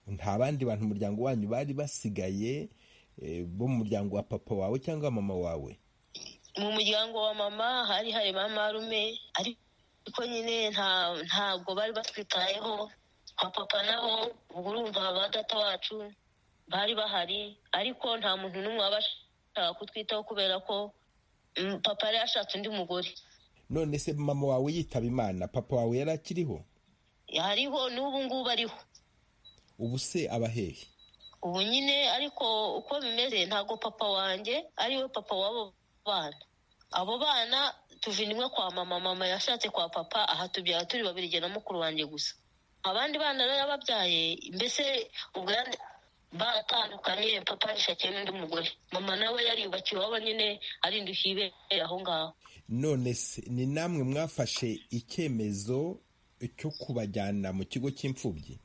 nta bandi bantu umuryango wanyu bari basigaye bo mu muryango wa papa wawe cyangwa mama wawe mu muryango wa mama hari hari ba marume ariko nyine ntabwo bari batwitayeho kwa papa naho urumva ba data wacu bari bahari ariko nta muntu n'umwe wabasha kutwitaho kubera ko papa yari yashatse undi mugore none se mama wawe yitaba imana papa wawe yari akiriho hariho n'ubu ngubu ariho ubu se abahehe ubu nyine ariko uko bimeze ntabwo papa wanjye ariwe papa w'abo bana abo bana tuvinimwe kwa mama mama yashatse kwa papa aha tubyara turi babiri igihe na mukuru wanjye gusa abandi bana rero yababyaye mbese ubwo batandukanye papa yashakiye n'undi mugore mama nawe yariyubakiye iwabo nyine arinda ukibera aho ngaho none se ni namwe mwafashe icyemezo cyo kubajyana mu kigo cy'imfubyi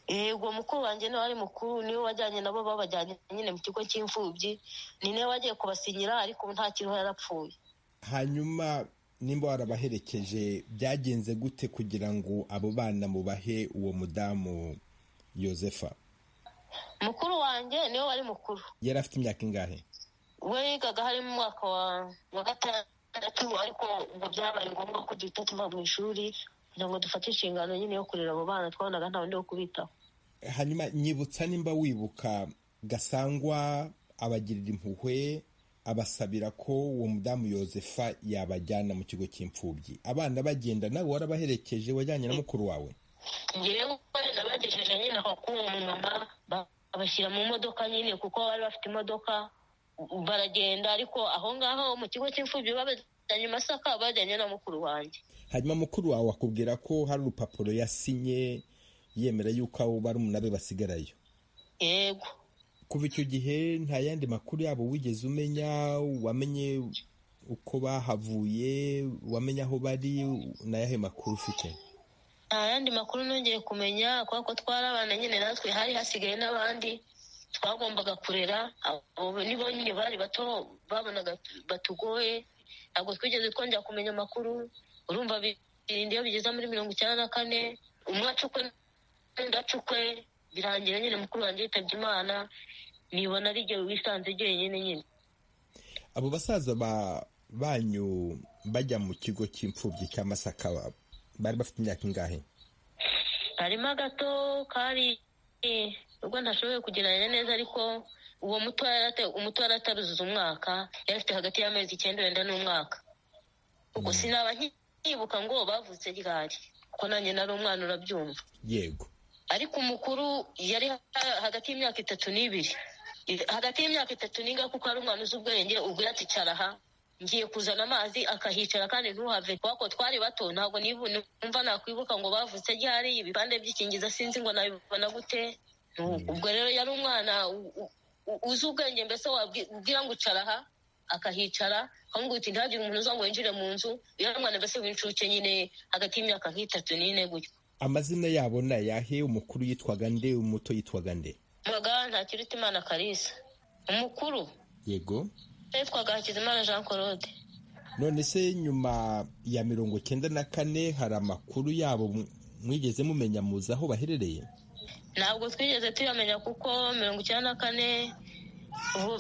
yego mukuru wanjye niwe ari mukuru niwe wajyanye nabo babajyanye nyine mu kigo cy'imfubyi ni nawe wagiye kubasinyira ariko ubu nta kintu yarapfuye hanyuma nimba warabaherekeje byagenze gute kugira ngo abo bana mubahe uwo mudamu yosefa mukuru wanjye niwe wari mukuru yari afite imyaka ingahe we yigaga harimo umwaka wa gatandatu ariko ubwo byabaye ngombwa ko duhita tuva mu ishuri kugira ngo dufate inshingano nyine yo kurera abo bana twabonaga nta wundi wo kubitaho hanyuma nyibutsa nimba wibuka gasangwa abagirira impuhwe abasabira ko uwo mudamu yosefa yabajyana mu kigo cy'imfubyi abana bagenda nawe warabaherekeje wajyanye na mukuru wawe ngewe nabagejeje nyine aho kuri uwo mumama babashyira mu modoka nyine kuko bari bafite imodoka baragenda ariko aho ngaho mu kigo cy'imfubyi babajyanye i masaka bajyanye na mukuru wanjye hanyuma mukuru wawe akubwira ko hari urupapuro yasinye yemera yuko abo barumuna be basigarayo yego kuva icyo gihe nta yandi makuru yabo wigeze umenya wamenye uko bahavuye wamenye aho bari n'ayahe makuru ufite nta yandi makuru nongeye kumenya kubera ko twarabana nyine natwe hari hasigaye n'abandi twagombaga kurera nibo nyine bari bato babonaga batugoye ntabwo twigeze twongera kumenya amakuru urumva birinda iyo bigeze muri mirongo icyenda na kane umwe acukwe n'undi acukwe birangira nyine mukuru wanjye yitabye imana nibona ari igihe wisanze wenyine nyine abo basaza banyu bajya mu kigo cy'imfubyi cya masaka bari bafite imyaka ingahe harimo agato kari ubwo ntashoboye kugereranya neza ariko uwo muto yari ataruzuza umwaka yari afite hagati y'amezi icyenda wenda n'umwaka ubwo sinaba nkibuka ngo bavutse ryari kuko nanjye nari umwana urabyumva yego ariko umukuru yari hagati y'imyaka itatu n'ibiri hagati y'imyaka itatu n'inga kuko ari umwana uzi ubwenge ubwo yaticara aha ngiye kuzana amazi akahicara kandi ntuhave kubera ko twari bato ntabwo numva nakwibuka ngo bavutse ryari ibipande by'ikingiza sinzi ngo nabibona gute ubwo rero yari umwana uzi ubwenge mbese wabwira ngo ucara aha akahicara akamubwira uti ntihagire umuntu uza ngo winjire mu nzu yari umwana mbese w'incuke nyine hagati y'imyaka nk'itatu n'ine gutyo amazina yabo ni ayahe umukuru yitwaga nde umuto yitwaga nde nta ntakiruta imana karisa umukuru yego yitwaga hakizimana jean claude none se nyuma ya mirongo icyenda na kane hari amakuru yabo mwigeze mumenya muzi aho baherereye ntabwo twigeze tuyamenya kuko mirongo icyenda na kane ubu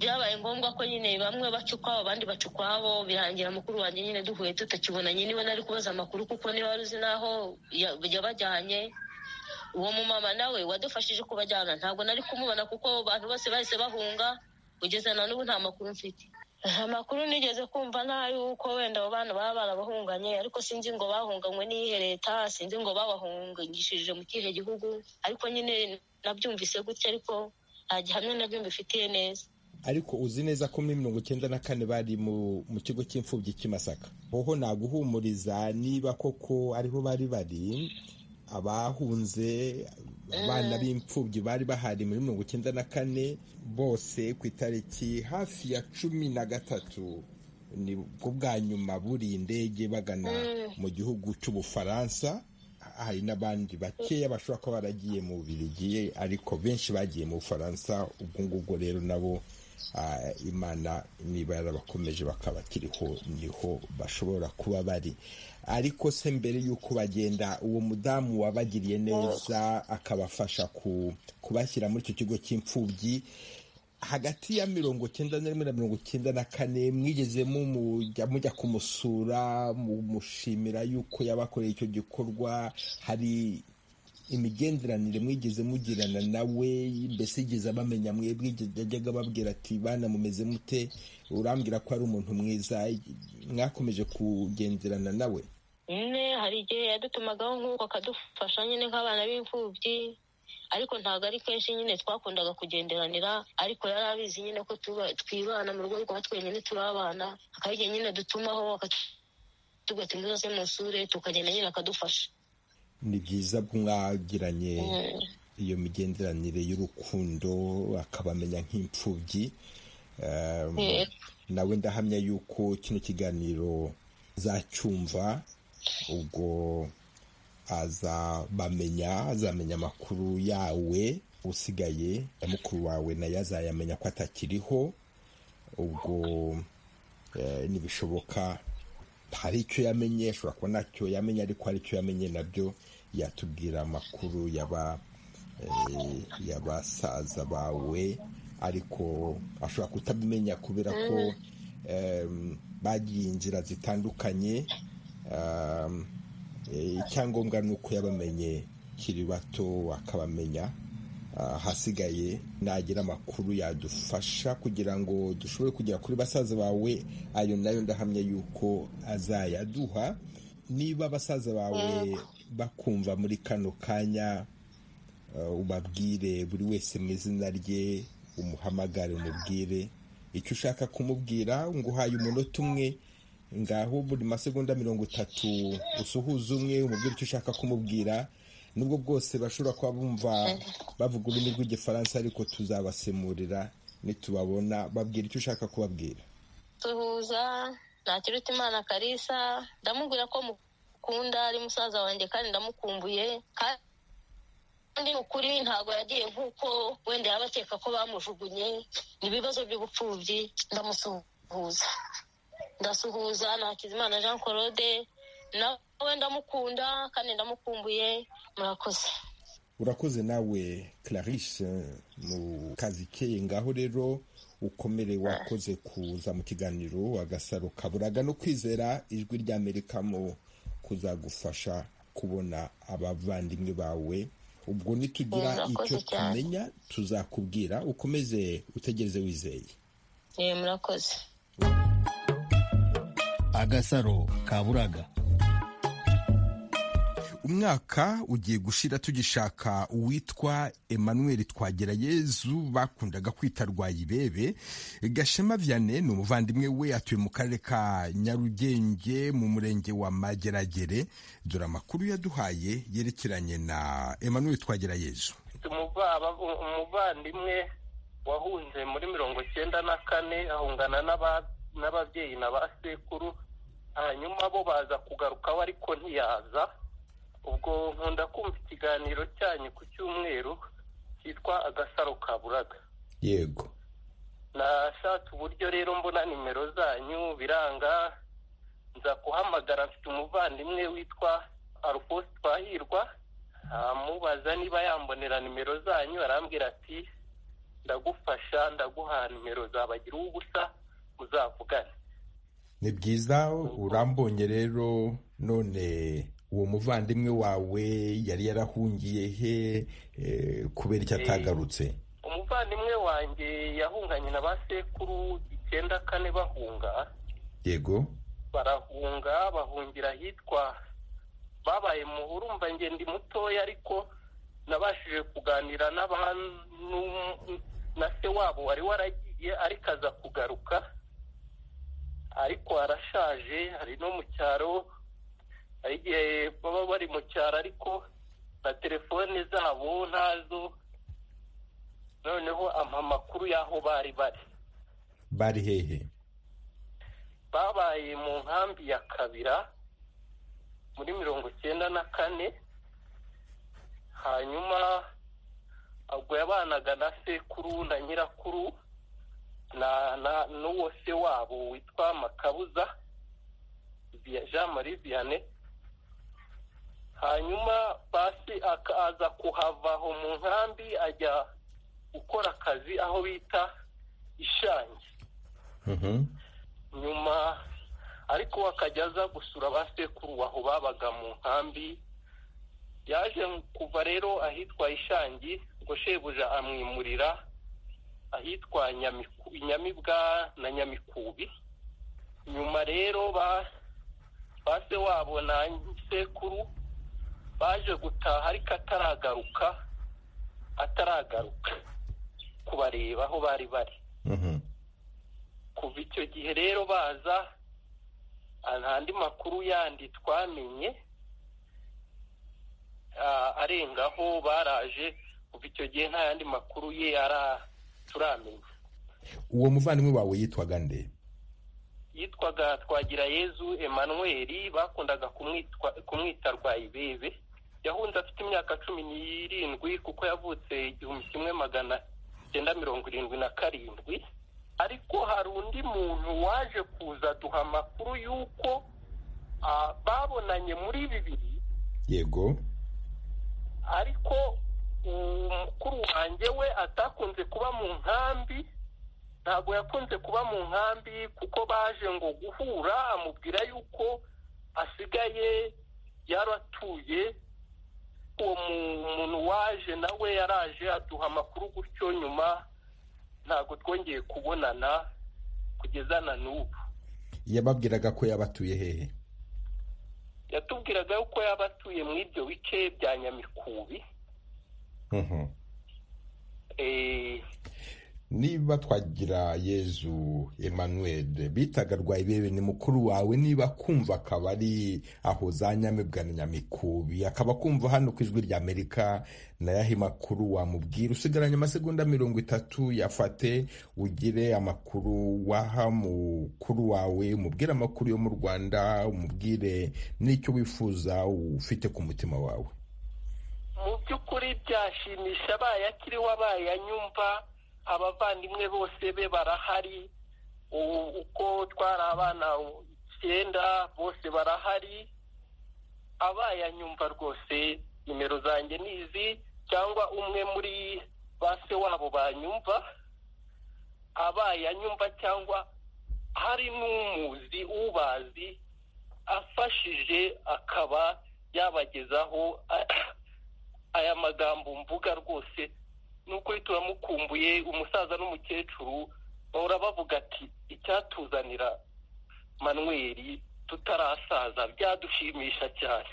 byabaye ngombwa ko nyine bamwe bacukwa abandi bacukwabo birangira mukuru wanjye nyine duhuye tutakibona nyine niba nari kubaza amakuru kuko niba wari uzi n'aho yabajyanye uwo mumama nawe wadufashije kubajyana ntabwo nari kumubona kuko abantu bose bahise bahunga kugeza na n'ubu nta makuru mfite amakuru nigeze kumva n'ay'uko wenda abo bana baba barabahunganye ariko sinzi ngo bahunganywe n'iyihe leta sinzi ngo babahungishije mu kihe gihugu ariko nyine nabyumvise gutya ariko nta gihamya nabyo mbifitiye neza ariko uzi neza ko muri mirongo icyenda na kane bari mu kigo cy'imfubyi cy'imasaka hoho naguhumuriza niba koko ariho bari bari abahunze abana b'imfubyi bari bahari muri mirongo icyenda na kane bose ku itariki hafi ya cumi na gatatu ni bwo bwa nyuma buriye indege bagana mu gihugu cy'ubufaransa hari n'abandi bakeya bashobora kuba baragiye mu birigiye ariko benshi bagiye mu bufaransa ubwo ngubwo rero nabo imana niba yarabakomeje bakabakiriho niho bashobora kuba bari ariko se mbere y'uko bagenda uwo mudamu wabagiriye neza akabafasha kubashyira muri icyo kigo cy'imfubyi hagati ya mirongo icyenda na rimwe na mirongo icyenda na kane mwigezemo mujya kumusura mumushimira yuko yabakoreye icyo gikorwa hari imigenderanire mwigeze mugirana nawe mbese yigeze abamenya mwebwe yajyaga ababwira ati bana mumeze mute urambwira ko ari umuntu mwiza mwakomeje kugenderana nawe nyine hari igihe yadutumagaho nk'uko akadufasha nyine nk'abana b'imfubyi ariko ntabwo ari kenshi nyine twakundaga kugenderanira ariko yari abizi nyine ko twibana mu rugo rwa twenyine turabana hakaba igihe nyine dutumaho tugahita muze musure tukagenda nyine akadufasha ni byiza mwagiranye iyo migenderanire y'urukundo akabamenya nk'imfubyi nawe ndahamya yuko kino kiganiro zacyumva ubwo azabamenya azamenya amakuru yawe usigaye na mukuru wawe nayo azayamenya ko atakiriho ubwo ntibishoboka hari icyo yamenye ashobora kuba ntacyo yamenye ariko hari icyo yamenye nabyo yatubwira amakuru y'abasaza bawe ariko ashobora kutabimenya kubera ko bagiye inzira zitandukanye icyangombwa ni uko yabamenye kiri bato akabamenya ahasigaye nagira amakuru yadufasha kugira ngo dushobore kugera kuri basaza bawe ayo nayo ndahamya yuko azayaduha niba basaza bawe bakumva muri kano kanya ubabwire buri wese mu izina rye umuhamagare umubwire icyo ushaka kumubwira ngo uhaye umunota umwe ngaho buri masegonda mirongo itatu usuhuza umwe umubwira icyo ushaka kumubwira nubwo bwose bashobora kuba bumva bavuga ururimi rw'igifaransa ariko tuzabasemurira nitubabona babwira icyo ushaka kubabwira tuhuza ntakiruta imana karisa ndamubwira ko mukunda ari musaza wanjye kandi ndamukumbuye kandi ukuri ntabwo yagiye nk'uko wenda yaba akeka ko bamujugunye ni ibibazo by'ubupfubyi ndamusuhuza ndasuhuza nakizimana jean claude nawe ndamukunda kandi ndamukumbuye murakoze urakoze nawe clarice mu kazi keye ngaho rero ukomere wakoze kuza mu kiganiro agasaro kaburaga no kwizera ijwi ry'amerika mu kuzagufasha kubona abavandimwe bawe ubwo nitugira icyo tumenya tuzakubwira ukomeze utegereze wizeye murakoze agasaro kaburaga umwaka ugiye gushira tugishaka uwitwa emmanuel twagerayezu bakundaga kwita rwayibebe gashema vianney ni umuvandimwe we atuye mu karere ka nyarugenge mu murenge wa mageragere dore amakuru yaduhaye yerekeranye na emmanuel twagerayezu umuvandimwe wahunze muri mirongo icyenda na kane ahungana n'abandi n'ababyeyi na ba sekuru hanyuma bo baza kugaruka we ariko ntiyaza ubwo nkunda kumva ikiganiro cyanyu ku cyumweru cyitwa agasaro ka buraga yego nashatse uburyo rero mbona nimero zanyu biranga nza kuhamagara mfite umuvandimwe witwa alphonse twahirwa amubaza niba yambonera nimero zanyu arambwira ati ndagufasha ndaguha nimero zabagira ubusa uzavugane ni byiza urambonye rero none uwo muvandimwe wawe yari yarahungiye he kubera icyo atagarutse umuvandimwe wanjye yahunganye na ba sekuru icyenda kane bahunga yego barahunga bahungira ahitwa babaye muhurumva ngende mutoya ariko nabashije kuganira na se wabo wari waragiye ariko aza kugaruka ariko arashaje hari no mu cyaro hari igihe baba bari mu cyaro ariko na telefone zabo ntazo noneho ampa amakuru y'aho bari bari bari hehe babaye mu nkambi ya kabira muri mirongo icyenda na kane hanyuma ubwo yabanaga na sekuru na nyirakuru n'uwo se wabo witwa makabuza jean marie vianney hanyuma basi akaza kuhava aho mu nkambi ajya gukora akazi aho bita ishangi nyuma ariko akajya aza gusura ba sekuru aho babaga mu nkambi yaje kuva rero ahitwa ishangi ngo shebuja amwimurira ahitwa nyamibwa na nyamikubi nyuma rero ba se wabo na sekuru baje gutaha ariko ataragaruka ataragaruka kubareba aho bari bari kuva icyo gihe rero baza andi makuru yandi twamenye arengaho baraje kuva icyo gihe nta yandi makuru ye turamenya uwo muvandimwe wawe yitwaga nde yitwaga twagira yezu Emmanuel bakundaga kumwita Rwayibebe yahunze afite imyaka cumi n'irindwi kuko yavutse igihumbi kimwe magana cyenda mirongo irindwi na karindwi ariko hari undi muntu waje kuza duha amakuru y'uko babonanye muri bibiri yego ariko umukuru wanjye we atakunze kuba mu nkambi ntabwo yakunze kuba mu nkambi kuko baje ngo guhura amubwira y'uko asigaye yaratuye uwo muntu waje nawe yaraje aduha amakuru gutyo nyuma ntabwo twongeye kubonana kugeza na n'ubu yababwiraga ko yabatuye hehe yatubwiraga yuko yabatuye muri ibyo bice bya nyamikubi niba twagira yezu Emmanuel bitaga rwayibebe ni mukuru wawe niba kumva akaba ari aho za nyamibwa na nyamikubi akaba kumva hano ku ijwi rya amerika nayahe makuru wamubwira usigaranye amasegonda mirongo itatu yafate ugire amakuru waha mukuru wawe umubwire amakuru yo mu rwanda umubwire n'icyo wifuza ufite ku mutima wawe mu by'ukuri byashimisha abaye akiriho abaye anyumva abavandimwe bose be barahari uko twari abana icyenda bose barahari abaye anyumva rwose nimero zanjye ni izi cyangwa umwe muri ba se wabo banyumva abaye anyumva cyangwa hari n'umuzi ubazi afashije akaba yabagezaho aya magambo mvuga rwose ni ukuri turamukumbuye umusaza n'umukecuru bahora bavuga ati icyatuzanira manweri tutarasaza byadushimisha cyane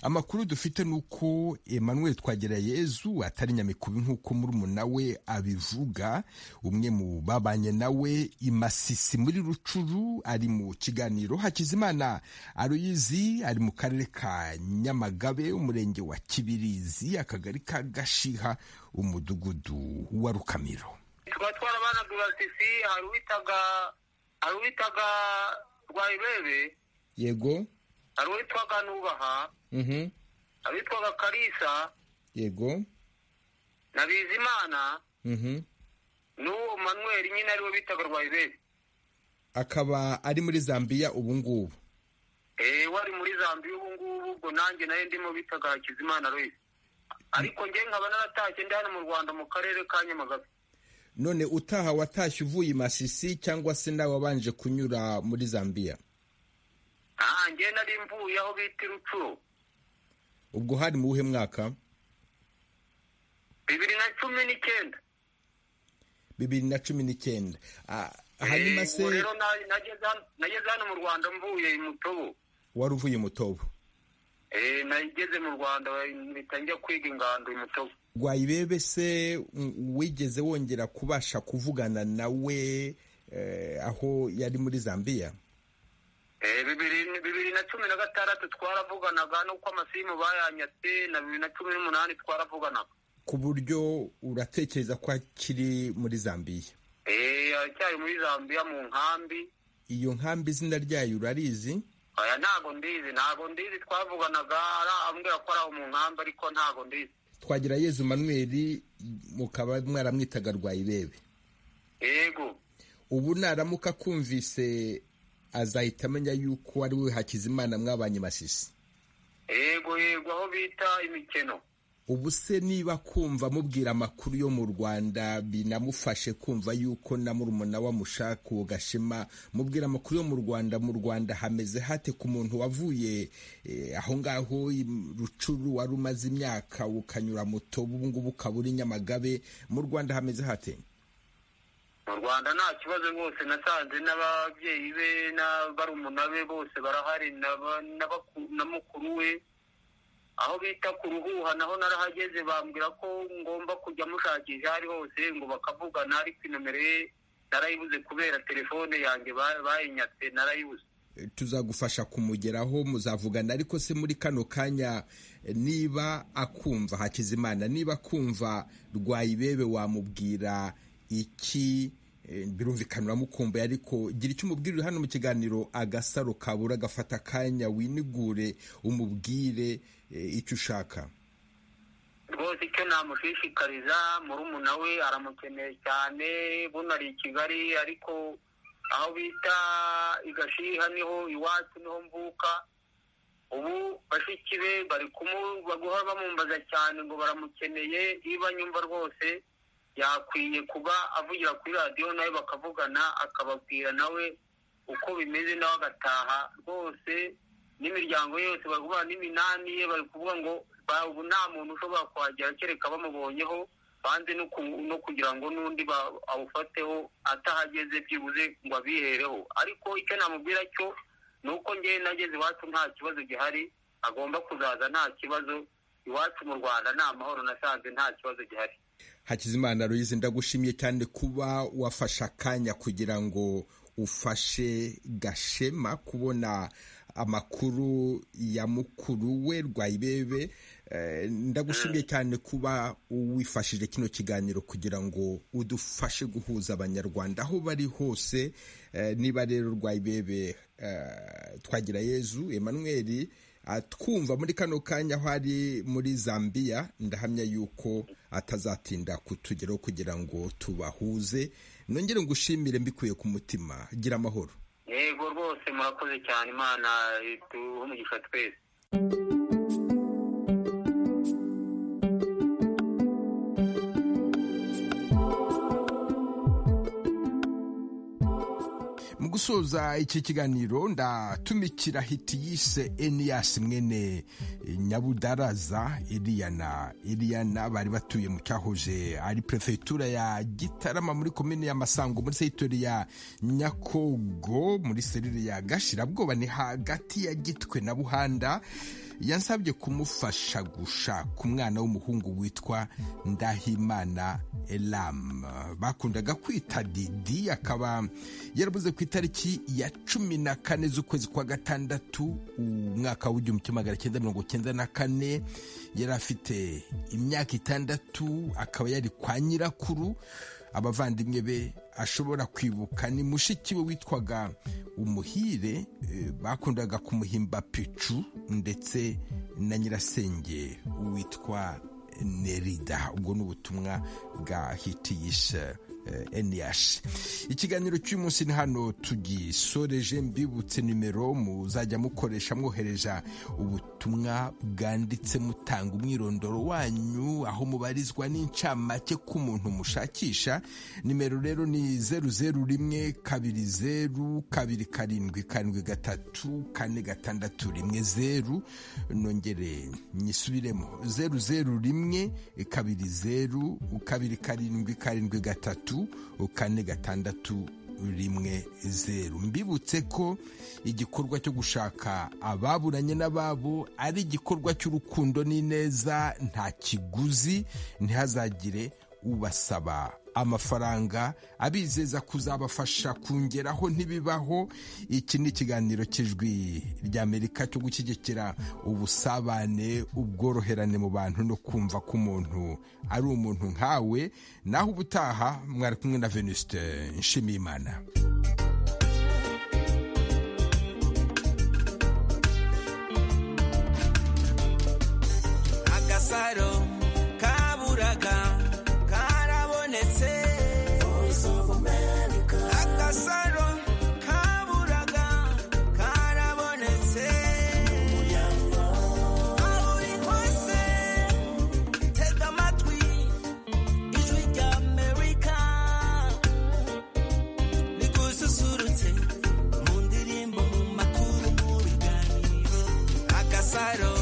amakuru dufite ni uko Emmanuel Twagirayezu atari nyamikubi nk'uko murumuna we abivuga umwe mu babanye nawe imasisi muri rucuru ari mu kiganiro hakizimana aroyizi ari mu karere ka nyamagabe umurenge wa kibirizi akagari ka gashiha umudugudu wa rukamiro tuba twarabanaga ibasisi hari uwitaga hari uwitaga rwayibebe yego hari uwitwaga nubaha hari uwitwaga karisa yego na bizimana n'uwo manweri nyine ariwe bitaga rwayiberi akaba ari muri zambia ubu ngubu eee ari muri zambia ubu ngubu ubwo nanjye nayo ndimo bitaga hakizimana rwese ariko njye nkaba naratashye ndi hano mu rwanda mu karere ka nyamagabe none utaha watashye uvuye i masisi cyangwa se nawe wabanje kunyura muri zambia aha njye nari mvuye aho bita irucuro ubwo hari mu wuhe mwaka bibiri na cumi n'icyenda bibiri na cumi n'icyenda hanyuma se rero nageze hano mu rwanda mvuye mutobo wari uvuye mutobo nageze mu rwanda mpita njya kwiga ingando mutobo rwayibebe se wigeze wongera kubasha kuvugana nawe aho yari muri zambia bibiri na cumi na gatandatu twaravuganaga nuko amasimu bayanyatse na bibiri na cumi n'umunani twaravuganaga ku buryo uratekereza ko akiri muri zambiya aracyari muri zambiya mu nkambi iyo nkambi izina ryayo urarizi aya ntago ndizi ntago ndizi twavuganaga arambwira ko ari aho mu nkambi ariko ntago ndizi twagira yezu manweri mukaba mwaramwitaga rwayibebe yego ubu naramuka kumvise azahita amenya yuko ari we hakizimana mwabanye masisi yego yego aho bita imikino ubu se niba kumva mubwira amakuru yo mu rwanda binamufashe kumva yuko na murumuna wamushaka uwo gashema mubwira amakuru yo mu rwanda mu rwanda hameze hate ku muntu wavuye aho ngaho rucuru wari umaze imyaka ukanyura moto ubu ngubu ukaba uri nyamagabe mu rwanda hameze hate mu rwanda nta kibazo rwose nasanze n'ababyeyi be n'abarumuna be bose barahari na mukuru we aho bita ku ruhuha naho narahageze bambwira ko ngomba kujya mushakisha aho ari hose ngo bakavugana ariko inomero ye narayibuze kubera telefone yanjye bayinyatse narayibuze tuzagufasha kumugeraho muzavugana ariko se muri kano kanya niba akumva hakizimana niba akumva rwayibebe wamubwira iki birumvikana uramukumbuye ariko gira icyo umubwirire hano mu kiganiro agasaro kabura gafata akanya winigure umubwire icyo ushaka rwose icyo namushishikariza murumuna we aramukeneye cyane buno ari i kigali ariko aho bita igashiha niho iwacu niho mvuka ubu bashiki be bari guhora bamumbaza cyane ngo baramukeneye niba nyumva rwose yakwiye kuba avugira kuri radiyo nawe bakavugana akababwira nawe uko bimeze nawe agataha rwose n'imiryango yose bari kuvuga n'iminani ye bari kuvuga ngo ubu nta muntu ushobora kuhagera kereka bamubonyeho banze no kugira ngo n'undi awufateho atahageze byibuze ngo abihereho ariko icyo namubwira cyo ni uko ngewe nageze iwacu nta kibazo gihari agomba kuzaza nta kibazo iwacu mu rwanda ni amahoro nasanze nta kibazo gihari hakizimana ruyizi ndagushimiye cyane kuba wafashe akanya kugira ngo ufashe gashema kubona amakuru ya mukuru we rwayibebe ndagushimiye cyane kuba wifashije kino kiganiro kugira ngo udufashe guhuza abanyarwanda aho bari hose niba rero rwayibebe twagira yezu Emmanuel twumva muri kano kanya aho ari muri zambia ndahamya yuko atazatinda kutugeraho kugira ngo tubahuze nongere ngo ushimire mbikuye ku mutima gira amahoro yego rwose murakoze cyane imana duhe umugisha twese mu gusoza iki kiganiro ndatumikira hiti yise eniyasi mwene nyabudaraza iriyana iriyana bari batuye mu cyahoze ari perefegitura ya gitarama muri komini ya masango muri segitori ya nyakogo muri serire ya gashirabwoba ni hagati ya gitwe na buhanda yansabye kumufasha gushaka umwana w'umuhungu witwa ndahimana elamu bakundaga kwita didi akaba yarabuze ku itariki ya cumi na kane z'ukwezi kwa gatandatu umwaka w'igihumbi kimwe magana cyenda mirongo cyenda na kane yari afite imyaka itandatu akaba yari kwa nyirakuru abavandimwe be ashobora kwibuka ni mushiki we witwaga umuhire bakundaga kumuhimba picu ndetse na nyirasenge witwa nerida ubwo ni ubutumwa bwa hitiyisha eniyashi ikiganiro cy'umunsi ni hano tugisoreje mbibutse nimero muzajya mukoresha mwohereza ubutumwa bwanditse mutanga umwirondoro wanyu aho mubarizwa n'incamake k'umuntu mushakisha nimero rero ni zeru zeru rimwe kabiri zeru kabiri karindwi karindwi gatatu kane gatandatu rimwe zeru nongere nyisubiremo zeru zeru rimwe kabiri zeru kabiri karindwi karindwi gatatu kane gatandatu rimwe zeru mbibutse ko igikorwa cyo gushaka ababuranye n'ababo ari igikorwa cy'urukundo n'ineza nta kiguzi ntihazagire ubasaba amafaranga abizeza kuzabafasha kongeraho ntibibaho iki ni ikiganiro cy'ijwi ry'amerika cyo gushyigikira ubusabane ubworoherane mu bantu no kumva ko umuntu ari umuntu nkawe naho ubutaha mwari kumwe na venuste nshimiyimana battle.